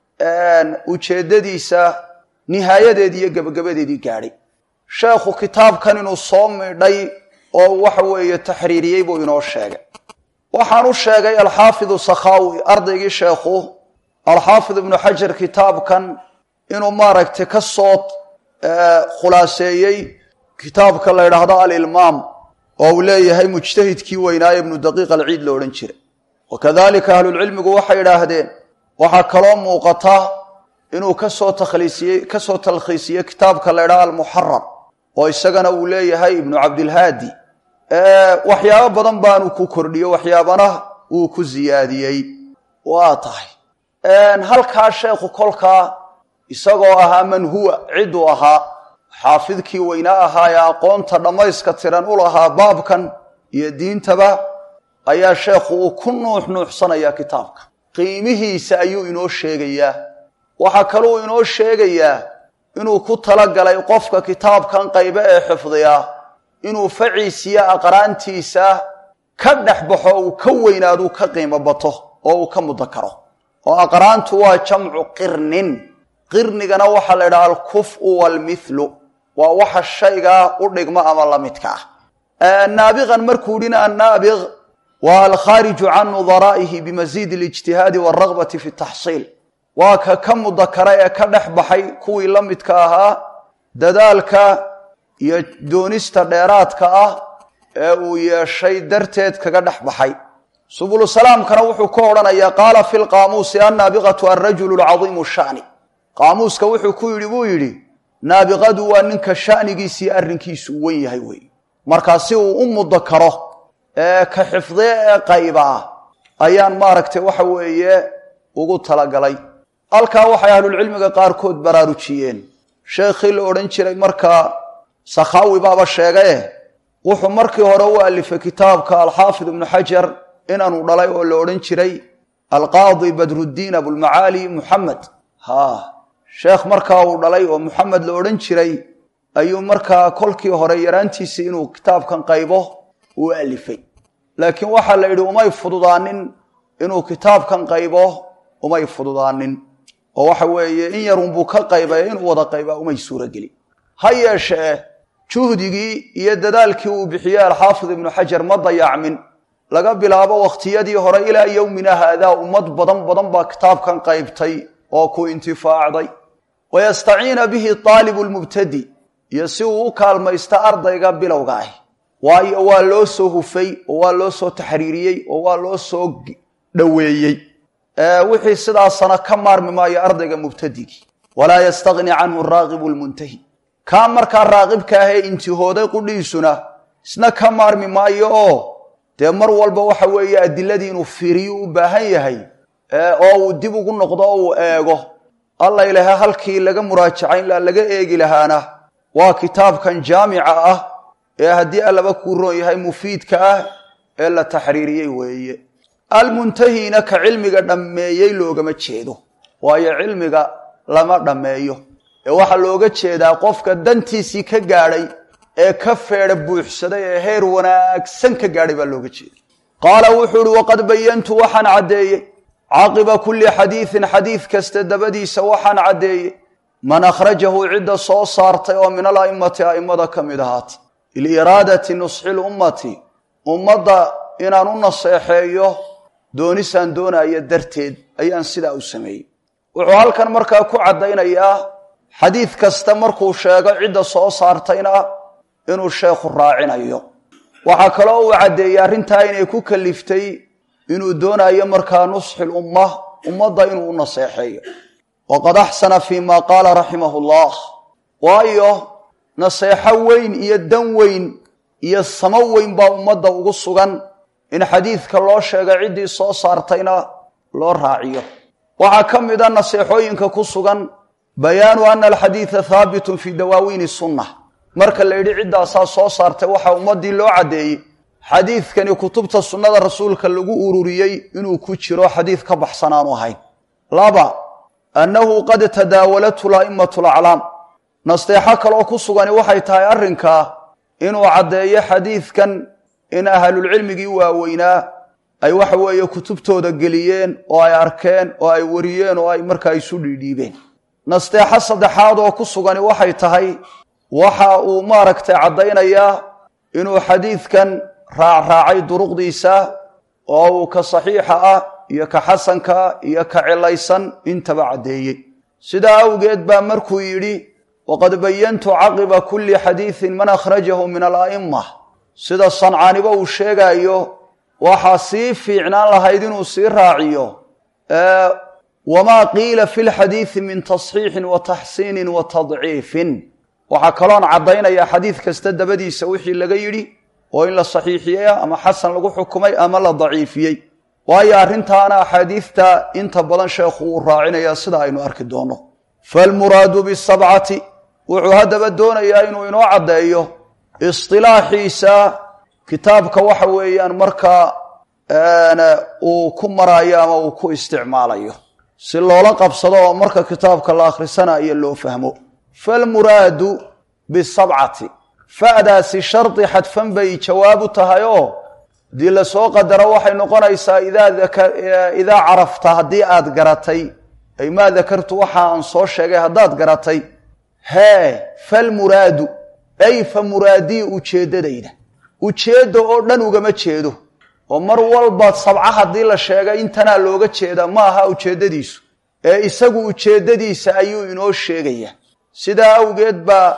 ujeeddadiisa nihaayadeedii iyo gebagabadeedii gaadhay sheekhu kitaabkan inuu soo midhay oo waxa weeye taxriiriyey buu inoo sheegay waxaan u sheegay alxaafidu sakhaawi ardaygii sheekhu alxaafid ibnu xajar kitaabkan inuu maaragtay ka soo khulaaseeyey kitaabka la ydhaahdo alilmaam oo uu leeyahay mujtahidkii weynaaye ibnu daqiiq alciid lo odhan jiray wakadalika ahlulcilmigu waxay idhaahdeen waxaa kaloo muuqata inuu kasoo takhliisiyey kasoo talkhiisiyey kitaabka la ydhaha almuxarar oo isagana uu leeyahay ibnu cabdilhaadi waxyaabo badan baanu ku kordhiyo waxyaabana uu ku ziyaadiyey waa tahay halkaa sheekhu kolkaa isagoo ahaa man huwa cidduu ahaa xaafidkii weynaa ahaa ee aqoonta dhammayska tiran u lahaa baabkan iyo diintaba ayaa sheekhu uu ku nuux nuuxsanayaa kitaabka qiimihiisa ayuu inoo sheegayaa waxaa kaluu inoo sheegayaa inuu ku talagalay qofka kitaabkan qaybe ee xifdiyaa inuu faciisiyo aqraantiisa ka dhex baxo uu ka weynaaduu ka qiimo bato oo uu ka muddo karo oo aqraantu waa jamcu qirnin qirnigana waxaa la idhaha alkufu waalmithlu waa waxa shaygaa u dhigma ama la midka ah naabiqan markuu yidhina annaabiq waa alkhaariju can nudaraa'ihi bimasiidi alijtihaadi waalragbati fi taxsiil waa ka ka mudakara ee ka dhex baxay kuwii la midka ahaa dadaalka iyo doonista dheeraadka ah ee uu yeeshay darteed kaga dhex baxay subulu salaamkana wuxuu ka odhanayaa qaala fi lqaamuusi annaabiqatu alrajulu lcadiimu shani qaamuuska wuxuu ku yidhi buu yidhi naabiqadu waa ninka shanigiisii arrinkiisu wen yahay wey markaa si uu u muddo karo ee ka xifdee ee qayba ah ayaan maaragtay waxa weeye ugu talagalay halkaa waxay ahlulcilmiga qaarkood baraarujiyeen sheekhii la odhan jiray markaa sakhaawi baaba sheegaye wuxuu markii hore u alifay kitaabka alxaafid ibnu xajar inaanu dhalay oo la odhan jiray alqaadi badruddiin abulmacaali muxamed ha sheekh markaa uu dhalay oo muxamed la odhan jiray ayuu markaa kolkii hore yaraantiisii inuu kitaabkan qaybo uu alifay laakiin waxaa la yidhi umay fududaanin inuu kitaabkan qaybo umay fududaanin oo waxa weeye in yarunbuu ka qaybaya inuu wada qaybaa umay suurogeli ha yeeshee juhdigii iyo dadaalkii uu bixiyey alxaafid ibnu xajar ma dayacmin laga bilaabo wakhtiyadii hore ilaa yowmina haadaa ummad badan badan baa kitaabkan qaybtay oo ku intifaacday wayastaciina bihi aalibu lmubtadi iyo si uu u kaalmaysta ardayga bilowga ah waayo waa loo soo hufay oo waa loo soo taxriiriyey oo waa loo soo dhoweeyey wixii sidaasana ka maarmi maayo ardayga mubtadigii walaa yastagni canhu raaqibu lmuntahi kaa markaa raaqibka ahee intihooday qudhiisuna isna ka maarmi maayo oo dee mar walba waxa weeye adiladii inuu fiiriyo u baahan yahay oo uu dib ugu noqdo oo uu eego alla ilaha halkii laga muraajacayn laha laga eegi lahaana waa kitaabkan jaamica ah ee haddii allaba kuu roon yahay mufiidka ah ee la taxriiriyey weeye almuntahina ka cilmiga dhammeeyey loogama jeedo waayo cilmiga lama dhammeeyo ee waxaa looga jeedaa qofka dantiisii ka gaadhay ee ka feedha buuxsaday ee heer wanaagsan ka gaadhay baa looga jeeda qaala wuxuu uhi waqad bayantu waxaan caddeeyey caqiba kulli xadiidin xadiid kasta dabadiisa waxaan caddeeyey man akhrajahu cidda soo saartay oo min ala'immati a'immada ka mid ahaatay liiraadati nusxi lummati ummadda inaan u naseexeeyo doonisaan doonaya darteed ayaan sidaa u sameeyey wuxuu halkan markaa ku caddaynayaa xadiid kasta markuu sheego cidda soo saartayna inuu sheekhu raacinayo waxaa kaloo uu caddeeyey arrintaa inay ku kaliftay inuu doonayo markaa nusxi lumma ummadda inuu u naseexeeyo waqad axsana fii ma qaala raximahu llah waayo naseexo weyn iyo dan weyn iyo samo weyn baa ummadda ugu sugan in xadiidka loo sheega ciddii soo saartayna loo raaciyo waxaa ka mid a naseexooyinka ku sugan bayaanu ana alxadiida haabitun fii dawaawiini sunna marka la yidhi ciddaasaa soo saartay waxaa ummaddii loo caddeeyey xadiidkani kutubta sunnada rasuulka lagu ururiyey inuu ku jiro xadiid ka baxsan aanu ahayn laba annahu qad tadaawalathu la'immatu laclaam nasteexo kaloo ku sugani waxay tahay arrinkaa inuu caddeeyo xadiidkan in ahlulcilmigii waaweynaa ay waxa weeye kutubtooda geliyeen oo ay arkeen oo ay wariyeen oo ay markaa isu dhiidhiibeen nasteexo saddexaad oo ku sugani waxay tahay waxa uu maaragtay caddaynayaa inuu xadiidkan raacraacay duruqdiisa oo uu ka saxiixa ah iyo ka xasanka iyo ka cilaysan intaba caddeeyey sidaa awgeed baa markuu yidhi waqad bayantu caqiba kulli xadiidin man akhrajahu min ala'imma sida sancaaniba uu sheegaayo waxaa sii fiicnaan lahayd inuu sii raaciyo wamaa qiila fi lxadiidi min tasxiixin wa taxsiinin wa tadciifin waxaa kaloon caddaynayaa xadiid kasta dabadiisa wixii laga yidhi oo in la saxiixiyey ama xasan lagu xukumay ama la daciifiyey waayo arrintaana axaadiidta inta badan sheekhu uu raacinayaa sida aynu arki doonno falmuraadu bisabcati wuxuu haddaba doonayaa inuu inoo caddeeyo istilaaxiisa kitaabka waxa weeyaan markaa uu ku maraayo ama uu ku isticmaalayo si loola qabsado oo marka kitaabka la akhrisanayo loo fahmo falmuraadu bisabcati fa'daasi shardi xadfan bay jawaab u tahay oo haddii lasoo qadaro waxay noqonaysaa idaa carafta haddii aad garatay ay maa dakartu waxa aan soo sheegay haddaad garatay hee falmuraadu ay fa muraadii ujeeddadayda ujeedda oo dhan ugama jeedo oo mar walba sabca haddii la sheegay intanaa looga jeedaa ma aha ujeeddadiisu ee isagu ujeeddadiisa ayuu inoo sheegaya sidaa awgeed baa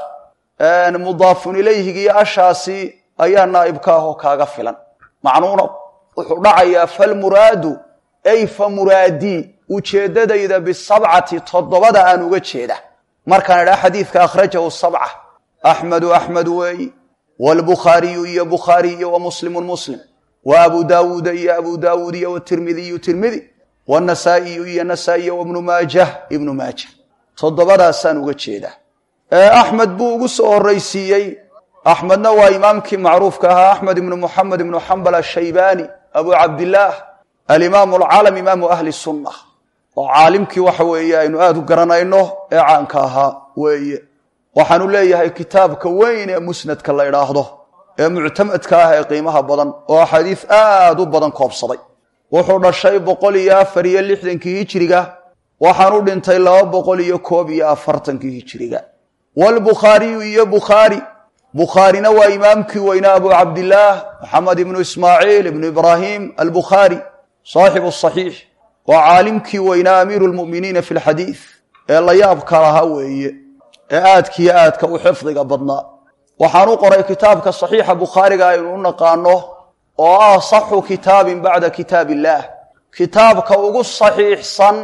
mudaafun ilayhigiyo ashaasi ayaa naa'ibka ahoo kaaga filan macnuuna wuxuu dhacayaa falmuraadu ay fa muraadii ujeeddadayda bisabcati toddobada aan uga jeeda markaan idhaa xadiidka akhrajahu sabca axmedu axmed weeyi waalbukhaariyu iyo bukhaari iyo wa muslimun muslim wa abu daawuuda iyo abu daawuud iyo watirmidiyu tirmidi wanasaa'iyu iyo nasaa-i iyo wabnu maajah ibnu maajah toddobadaasaan uga jeedaa axmed buu ugu soo horraysiiyey axmedna waa imaamkii macruufka ahaa axmed ibnu muxamed ibnu xambal ashaybaani abu cabdillaah alimaamu alcaalam imaamu ahli sunna oo caalimkii waxa weeye aynu aada u garanayno ee caanka ahaa weeye waxaanu leeyahay kitaabka weyn ee musnadka la idhaahdo ee muctamadka ah ee qiimaha badan oo axaadiis aad u badan koobsaday wuxuu dhashay boqol iyo afar iyo lixdankii hijiriga waxaanu dhintay laba boqol iyo koob iyo afartankii hijiriga waalbukhaariyu iyo bukhaari bukhaarina waa imaamkii weynaa abu cabdillaah maxamed ibnu ismaaciil ibnu ibraahim albukhaari saaxibu saxiix waa caalimkii weynaa amiiru lmu'miniina fi lxadiid ee la yaabka lahaa weeye ee aadkiyo aadka u xifdiga badnaa waxaan u qoray kitaabka saxiixa bukhaariga aynu u naqaano oo ah saxu kitaabin bacda kitaab illaah kitaabka ugu saxiixsan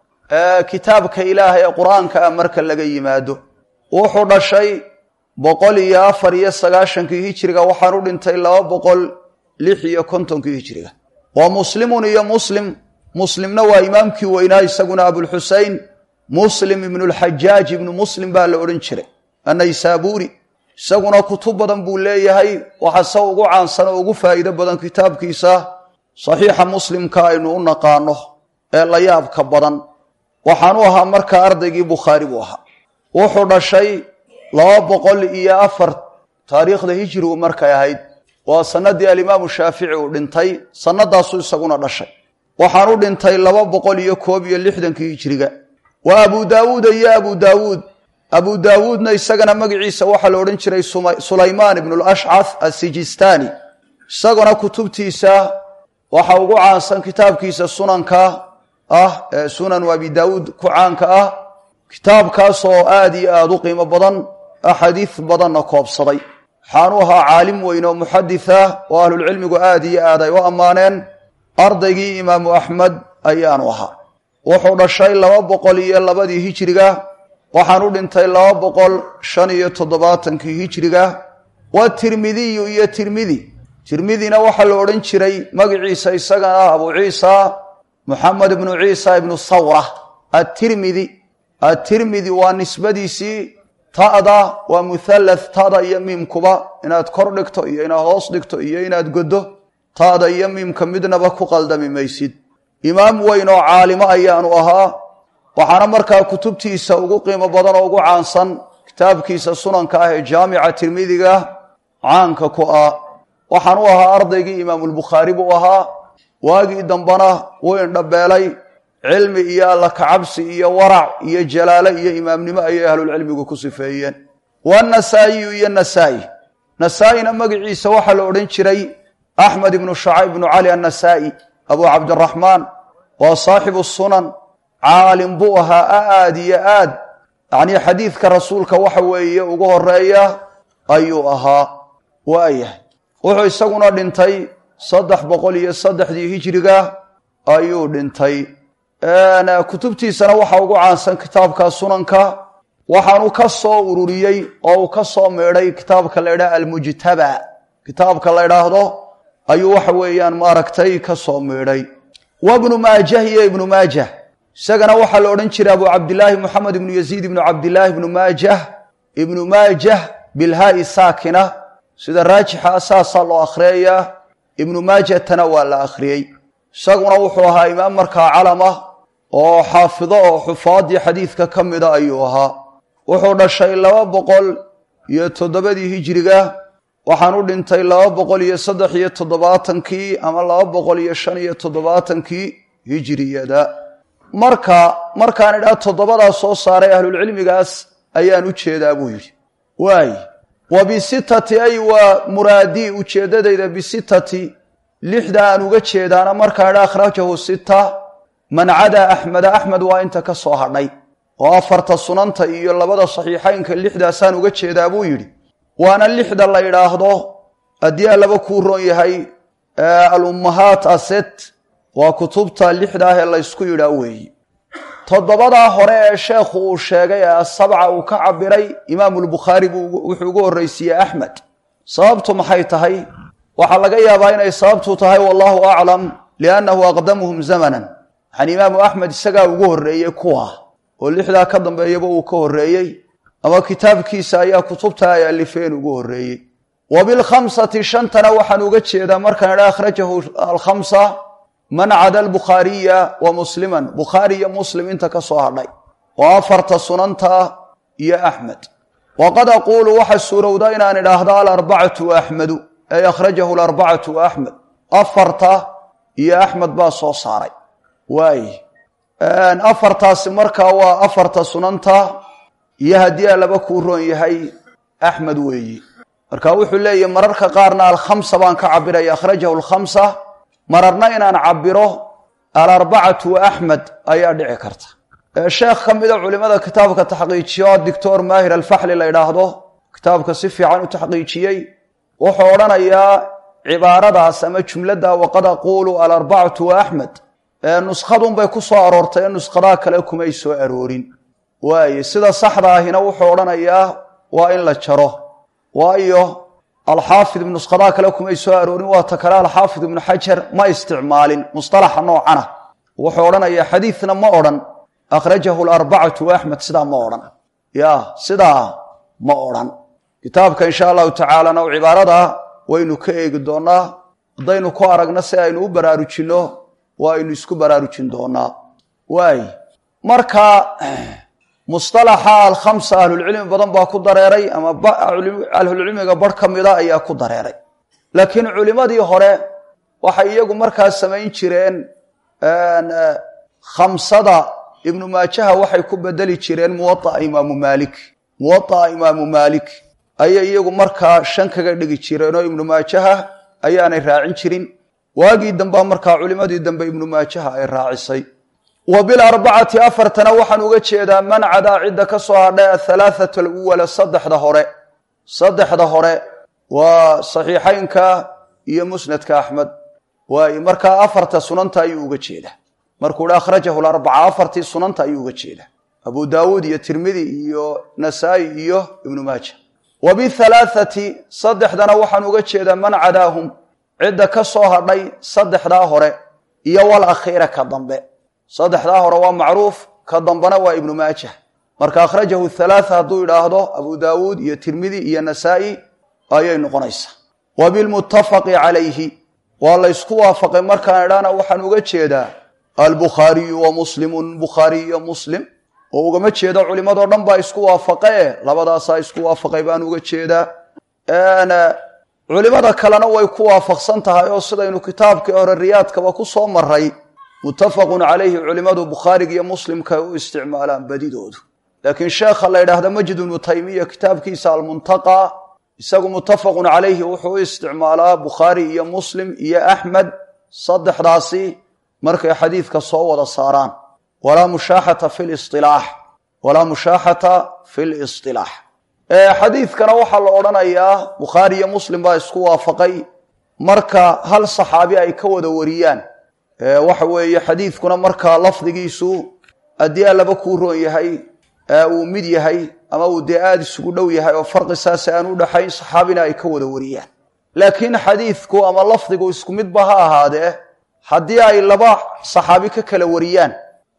ee kitaabka ilaah ee qur-aanka ah marka laga yimaado wuxuu dhashay boqol iyo afar iyo sagaashankii hijiriga waxaan u dhintay laba boqol lix iyo kontonkii hijiriga waa muslimun iyo muslim muslimna waa imaamkii weynaa isaguna abulxusein muslim ibnulxajaaj ibnu muslim baa la odhan jiray annaysaabuuri isaguna kutub badan buu leeyahay waxase ugu caansan oo ugu faa'iido badan kitaabkiisa saxiixa muslimka aynu u naqaano ee la yaabka badan waxaanu ahaa markaa ardaygii bukhaari buu ahaa wuxuu dhashay laba boqol iyo afar taariikhda hijirigu markay ahayd waa sanadii alimaamu shaafici uu dhintay sanadaasuu isaguna dhashay waxaan u dhintay laba boqol iyo koob iyo lixdankii hijiriga waa abu daawuuda iyo abu daawuud abu daawuudna isagana magaciisa waxaa la odhan jiray sulaymaan ibnu lashcath asijistaani isaguna kutubtiisa waxa ugu caansan kitaabkiisa sunanka ah ee sunanu abi daawuud ku caanka ah kitaabkaas oo aad iyo aada u qiimo badan axaadiis badanna koobsaday waxaanu ahaa caalim weyn oo muxaditha oo ahlulcilmigu aad iyo aad ay u ammaaneen ardaygii imaamu axmed ayaanu ahaa wuxuu dhashay laba boqol iyo labadii hijiriga waxaan u dhintay laba boqol shan iyo toddobaatankii hijiriga wa tirmidiyu iyo tirmidi tirmidina waxaa la odhan jiray magaciisa isagana ah abu ciisa moxamed ibnu ciisa ibnu sawra atirmidi atirmidi waa nisbadiisii ta'da waa muhallath ta'da iyo miimkuba inaad kor dhigto iyo inaad hoos dhigto iyo inaad goddo ta'da iyo miimka midnaba ku qaldami maysid imaam weyn oo caalimo ayaanu ahaa waxaana markaa kutubtiisa ugu qiimo badan oo ugu caansan kitaabkiisa sunanka ah ee jaamica tirmidiga caanka ku ah waxaan u ahaa ardaygii imaamulbukhaari buu ahaa waagii dambana wuu indhabeelay cilmi iyo alla kacabsi iyo warac iyo jalaalo iyo imaamnimo ayay ahlulcilmigu ku sifeeyeen wanasaa'iyu iyo nasaa'i nasaa-ina magaciisa waxaa la odhan jiray axmed ibnu shacayb ibnu cali annasaa'i abu cabdiraxmaan waa saaxibu sunan caalim buu ahaa aad iyo aad yacnii xadiidka rasuulka waxa weeye ugu horeeya ayuu ahaa waayahay wuxuu isaguna dhintay saddex boqol iyo saddexdii hijiriga ayuu dhintay kutubtiisana waxaa ugu caansan kitaabka sunanka waxaanu ka soo ururiyey oo uu ka soo meedhay kitaabka la ydhaha almujtaba kitaabka la ydhaahdo ayuu waxa weeyaan maaragtay ka soo meedhay wa bnu maajah iyo ibnu maajah isagana waxaa la odhan jiray abu cabdilaahi moxamed ibnu yaziid ibnu cabdilaahi ibnu maajah ibnu maajah bilhaai saakina sida raajixa saasaa loo akhriyayaa ibnu maajatana waa la akhriyey isaguna wuxuu ahaa imaam markaa calama oo xaafido oo xufaadii xadiidka ka mida ayuu ahaa wuxuu dhashay laba boqol iyo toddobadii hijiriga waxaan u dhintay laba boqol iyo saddex iyo toddobaatankii ama laba boqol iyo shan iyo toddobaatankii hijiriyada marka markaan idhaa toddobadaa soo saaray ahlulcilmigaas ayaan u jeedaa buu yidhi waay wa bisitati ay waa muraadii ujeeddadayda bisitati lixda aan uga jeedaana markaan idhaa akhrajahu sita man cadaa axmeda axmed waa inta ka soo hadhay oo afarta sunanta iyo labada saxiixaynka lixdaasaan uga jeedaa buu yidhi waana lixda la yidhaahdo haddii a laba kuu roon yahay alummahaat aset waa kutubta lixda ah ee laysku yidhaa weeyi toddobadaa hore ee sheekhu uu sheegay ee asabca uu ka cabiray imaamulbukhaari buu wuxuu ugu horraysiiyey axmed sababtu maxay tahay waxaa laga yaabaa inay sababtu tahay wallahu aclam liannahu aqdamuhum zamanan yani imaamu axmed isagaa ugu horreeyey kuwa oo lixdaa ka dambeeyaba uu ka horreeyey ama kitaabkiisa ayaa kutubta ay alifeen ugu horreeyey wa bilkhamsati shantana waxaan uga jeedaa markaan idha akhrajahu alkhamsa man cada albukhaariya wa musliman bukhaari iyo muslim inta ka soo hadhay oo afarta sunanta iyo axmed waqad aquulu waxa suurowda inaan idhaahdo alarbacatu axmedu ay akhrajahu alarbacatu axmed afarta iyo axmed baa soo saaray waay afartaasi markaa waa afarta sunanta iyo haddii a laba kuu roon yahay axmed weeyi marka wuxuu leeyahy mararka qaarna alkhamsa baan ka cabiraya akhrajahu alkhamsa mararna inaan cabiro alarbacatu wa axmed ayaa dhici karta sheekh ka mida culimada kitaabka taxqiijiyo doctor maahir alfaxli la ydhaahdo kitaabka si fiican u taxqiijiyey wuxuu odhanayaa cibaaradaas ama jumladda waqad aquulu alarbacatu wa axmed nuskadunbay ku soo aroortay ee nuskhadaha kale kumay soo aroorin waaye sida saxda ahina wuxuu odhanayaa waa in la jaro waayo alxaafid ibnu nuskhadaha kale kumay soo aroorin waa ta kale alxaafid ibnu xajar ma isticmaalin musطalaxa noocana wuxuu odhanayaa xadiidna ma odhan akhrajahu alarbacatu axmed sidaa ma odhan ya sidaa ma odhan kitaabka insha allahu tacaalana cibaarada waynu ka eegi doonaa haddaynu ku aragno si aynu u baraarujinno waa aynu isku baraarujin doonaa waay marka musطalaxa alkhamsa ahlulcilmi badan baa ku dareeray ama ahlulcilmiga bar ka mida ayaa ku dareeray laakiin culimadii hore waxay iyagu markaa samayn jireen khamsada ibnu maajaha waxay ku bedeli jireen muwaaa imaamu maalik muwaaa imaamu maalik ayay iyagu markaa shan kaga dhigi jireenoo ibnu maajaha ayaanay raacin jirin waagii dambea markaa culimadii dambe ibnu maajaha ay raacisay wa bilarbacati afartana waxaan uga jeedaa man cadaa cidda ka soo hadhay ahalaathata aluwala saddexda hore saddexda hore waa saxiixaynka iyo musnadka axmed waaye markaa afarta sunanta ayuu uga jeedaa markuu hi akhrajahu larbaca afartii sunanta ayuu uga jeedaa abu daawuud iyo tirmidi iyo nasaa'i iyo ibnu maaja wa bihalaathati saddexdana waxaan uga jeedaa man cadaahum cidda ka soo hadhay saddexdaa hore iyo wal akhiira ka dambe saddexdaa hore waa macruuf ka dambena waa ibnu maajah marka akhrajahu halaatha hadduu idhaahdo abu daawuud iyo tirmidi iyo nasaa'i ayay noqonaysaa wa bilmuttafaqi calayhi waa la ysku waafaqay markaan idhaana waxaan uga jeedaa albukhaariyu wa muslimun bukhaari iyo muslim oo ugama jeedo culimadoo dhan baa isku waafaqee labadaasaa isku waafaqay baan uga jeedaa culimada kalena way ku waafaqsan tahay oo sidaynu kitaabkii hore riyaadkaba ku soo maray muttafaqun calayhi culimadu bukhaariga iyo muslimka ay u isticmaalaan badidoodu laakiin sheekha la yidhaahda majid ibnu taymiya kitaabkiisa almuntaqa isagu muttafaqun calayhi wuxuu u isticmaalaa bukhaari iyo muslim iyo axmed saddexdaasi markay xadiidka soo wada saaraan walaa mushaaxata fi lisilaax walaa mushaaxata fi lisilaax xadiidkana waxaa la odhanayaa bukhaari iyo muslim baa isku waafaqay marka hal saxaabi ay ka wada wariyaan waxa weeye xadiidkuna markaa lafdigiisu haddii allaba kuu roon yahay uu mid yahay ama uu dee aada isugu dhow yahay oo farqi saase aan u dhaxayn saxaabina ay ka wada wariyaan laakiin xadiidku ama lafdigu isku midba ha ahaadee haddii ay laba saxaabi ka kala wariyaan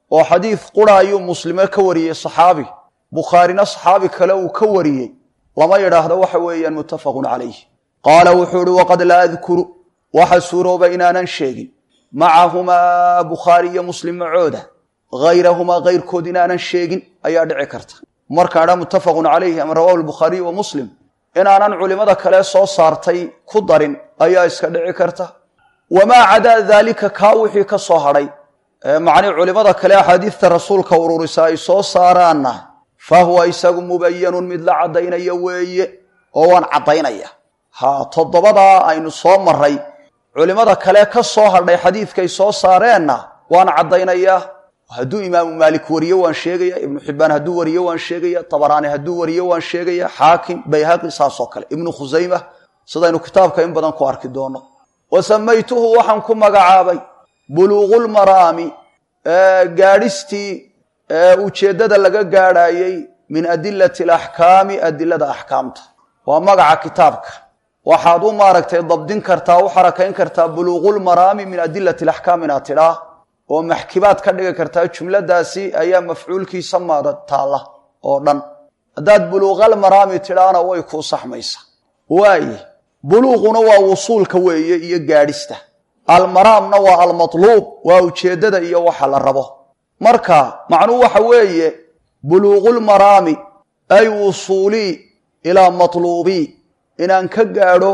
oo xadiid qura ayuu muslime ka wariyey saxaabi bukhaarina saxaabi kale uu ka wariyey lama yidhaahdo waxa weeyaan muttafaqun calayh qaala wuxuu ihi waqad laa adkuru waxa suurooba inaanan sheegin macahumaa bukhaari iyo muslim macooda hayrahumaa kayrkood inaanan sheegin ayaa dhici karta markaan idhaa muttafaqun calayhi ama rawahu lbukhaariyu wa muslim inaanan culimada kale soo saartay ku darin ayaa iska dhici karta wamaa cadaa daalika kaa wixii ka soo hadhay macnii culimada kale axaadiidta rasuulka ururisa ay soo saaraanna fa huwa isagu mubayanun mid la caddaynaya weeye oo waan caddaynaya ha toddobadaa aynu soo maray culimada kale ka soo hadhay xadiidkay soo saareenna waan caddaynayaa hadduu imaamu maalik wariyo waan sheegaya ibnu xibbaan hadduu wariyo waan sheegaya tabaraani hadduu wariyo waan sheegaya xaakim bayhaqi saasoo kale ibnu khusayma sidaynu kitaabka in badan ku arki doono wa samaytuhu waxaan ku magacaabay buluuqulmaraami gaadhistii ujeeddada laga gaadhaayey min adilati alaxkaami adilada axkaamta waa magaca kitaabka waxaad u maaragtay dabdin kartaa u xarakayn kartaa buluuqulmaraami min adilati alaxkaam inaad tidhaa oo maxkibaad ka dhigi kartaa jumladaasi ayaa mafcuulkiisa maada taalla oo dhan haddaad buluuqalmaraami tidhaana way kuu saxmaysa waaye buluuquna waa wusuulka weeye iyo gaadhista almaraamna waa almatluub waa ujeeddada iyo waxa la rabo marka macnuhu waxa weeye buluuqulmaraami ay wusuulii ilaa matluubii inaan ka gaadho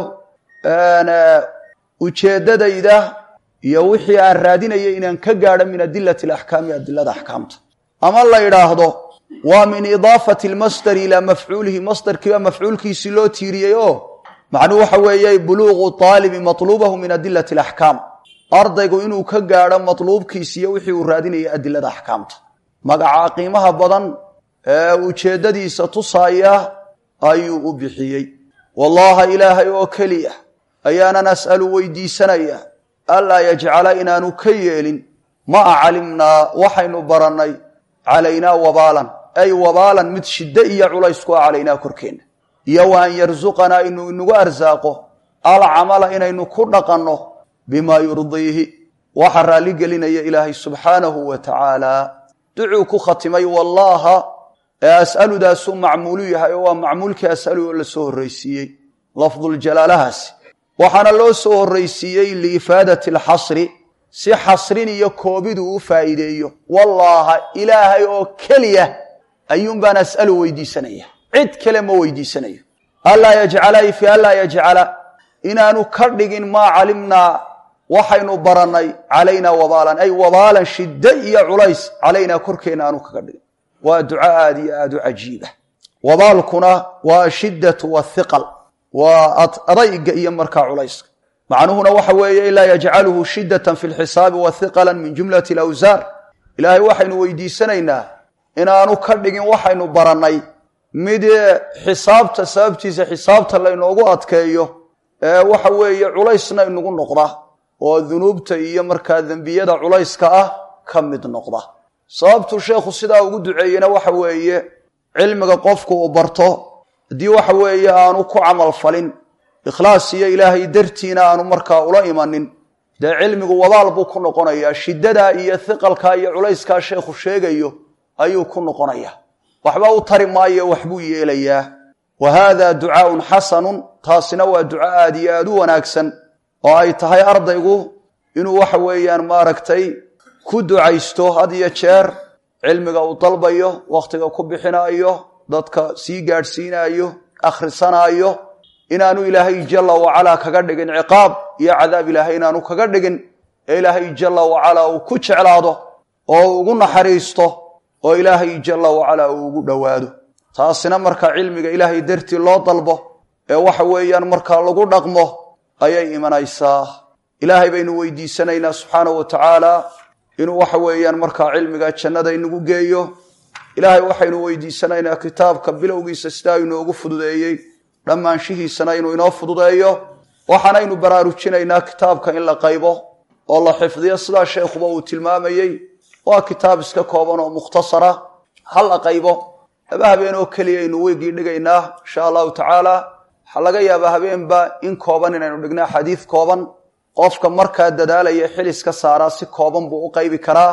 ujeeddadayda iyo wixii aan raadinayay inaan ka gaadho min adilati alaxkaami adilada axkaamta ama la yidhaahdo waa min idaafati almasdari ilaa mafcuulihi masdarkiiba mafcuulkiisii loo tiiriyey oo macnuhu waxa weeye buluuqu aalibi matluubahu min adilati alaxkaam ardaygu inuu ka gaadho matluubkiisi iyo wixii uu raadinayay adilada axkaamta magaca qiimaha badan ee ujeeddadiisa tusaaya ayuu u bixiyey wallaha ilaahay oo keliya ayaanan as'alu weydiisanaya anlaa yajcala inaanu ka yeelin maa calimnaa waxaynu barannay calaynaa wabaalan ay wabaalan mid shiddo iyo culays ku ah calaynaa korkeenna iyo wa an yarsuqanaa inuu inagu arsaaqo alcamala inaynu ku dhaqanno bimaa yurdiihi waxa raalli gelinaya ilaahay subxaanahu wa tacaala ducuu ku khatimay wallaha ee as'aludaasuu macmuulu yahay oo waa macmuulkii as'alu oo la soo horraysiiyey lafduljalaalahaasi waxaana loo soo horraysiiyey liifaadati alxasri si xasrin iyo koobidu u faa'iideeyo wallaaha ilaahay oo keliya ayuunbaan as'alu weydiisanaya cid kale ma weydiisanayo anlaa yajcala ay fi anlaa yajcala inaanu ka dhigin maa calimnaa waxaynu barannay calaynaa wabaalan ay wabaalan shiddo iyo culays calaynaa korkeenna aanu kaga dhigin waa duco aad iyo aad u cajiiba wabaalkuna waa ashiddatu wathiqal waa adayga iyo markaa culayska macnuhuna waxa weeye ilaa yajcaluhu shiddatan fi lxisaabi wa hiqalan min jumlati alawsaar ilaahay waxaynu weydiisanaynaa inaanu ka dhigin waxaynu barannay mid xisaabta sababtiisa xisaabta laynoogu adkeeyo ee waxa weeye culaysna inagu noqda oo dunuubta iyo markaa dembiyada culayska ah ka mid noqda sababtuu sheekhu sidaa ugu duceeyena waxa weeye cilmiga qofku uu barto haddii waxa weeye aanu ku camal falin ikhlaas iyo ilaahay dartiina aanu markaa ula imanin dee cilmigu wabaal buu ku noqonayaa shiddadaa iyo hiqalkaa iyo culayskaa sheekhu sheegayo ayuu ku noqonayaa waxba u tari maayo waxbuu yeelayaa wa haada ducaaun xasanun taasina waa duco aad iyo aad u wanaagsan oo ay tahay ardaygu inuu waxa weeyaan maaragtay ku ducaysto had iyo jeer cilmiga uu dalbayo wakhtiga ku bixinaayo dadka sii gaadhsiinaayo akhrisanaayo inaanu ilaahay jalla wacalaa kaga dhigin ciqaab iyo cadaab ilaahay inaanu kaga dhigin ee ilaahay jalla wacalaa uu ku jeclaado oo uu ugu naxariisto oo ilaahay jalla wacalaa uu ugu dhowaado taasina markaa cilmiga ilaahay dartii loo dalbo ee waxa weeyaan markaa lagu dhaqmo ayay imanaysaa ilaahay baynu weydiisanaynaa subxaanahu wa tacaala inuu waxa weeyaan markaa cilmiga jannada inagu geeyo ilaahay waxaynu weydiisanaynaa kitaabka bilowgiisa sidaa inoogu fududeeyey dhammaanshihiisana inuu inoo fududeeyo waxaanaynu baraarujinaynaa kitaabka in la qaybo oo la xifdiyo sidaa sheekhuba uu tilmaamayey waa kitaab iska kooban oo mukhtasara ha la qaybo laba habeen oo keliya aynu weygii dhigaynaa insha allahu tacaala waxaa laga yaabaa habeenba in kooban inaynu dhignaa xadiid kooban qofka markaa dadaalaya xilis ka saaraa si kooban buu u qaybi karaa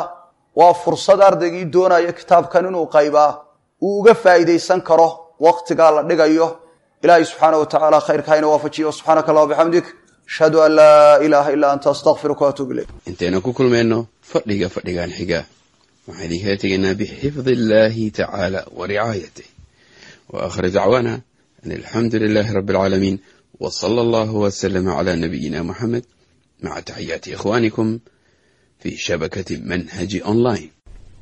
waa fursad ardaygii doonaya kitaabkan inuu qaybaa uu uga faa'iidaysan karo waqtigaa la dhigayo ilaahay subxaana wa tacaala khayrka hayna waafajiyo subxaanaka allah bixamdik ashhadu an laa ilaaha illaa anta astaqfiruka waatuub ilayk intaynu ku kulmayno fadhiga fadhigan xiga waxaan idinkala tegaynaa bixifdi illaahi tacaala wa ricaayatih wa aakhir dacwaana an alxamdu lilaahi rabbi alcaalamiin wa sala allahu wasalama calaa nabiyina muxamed maca taxiyaati ikhwaanikum fi shabakati manhaji online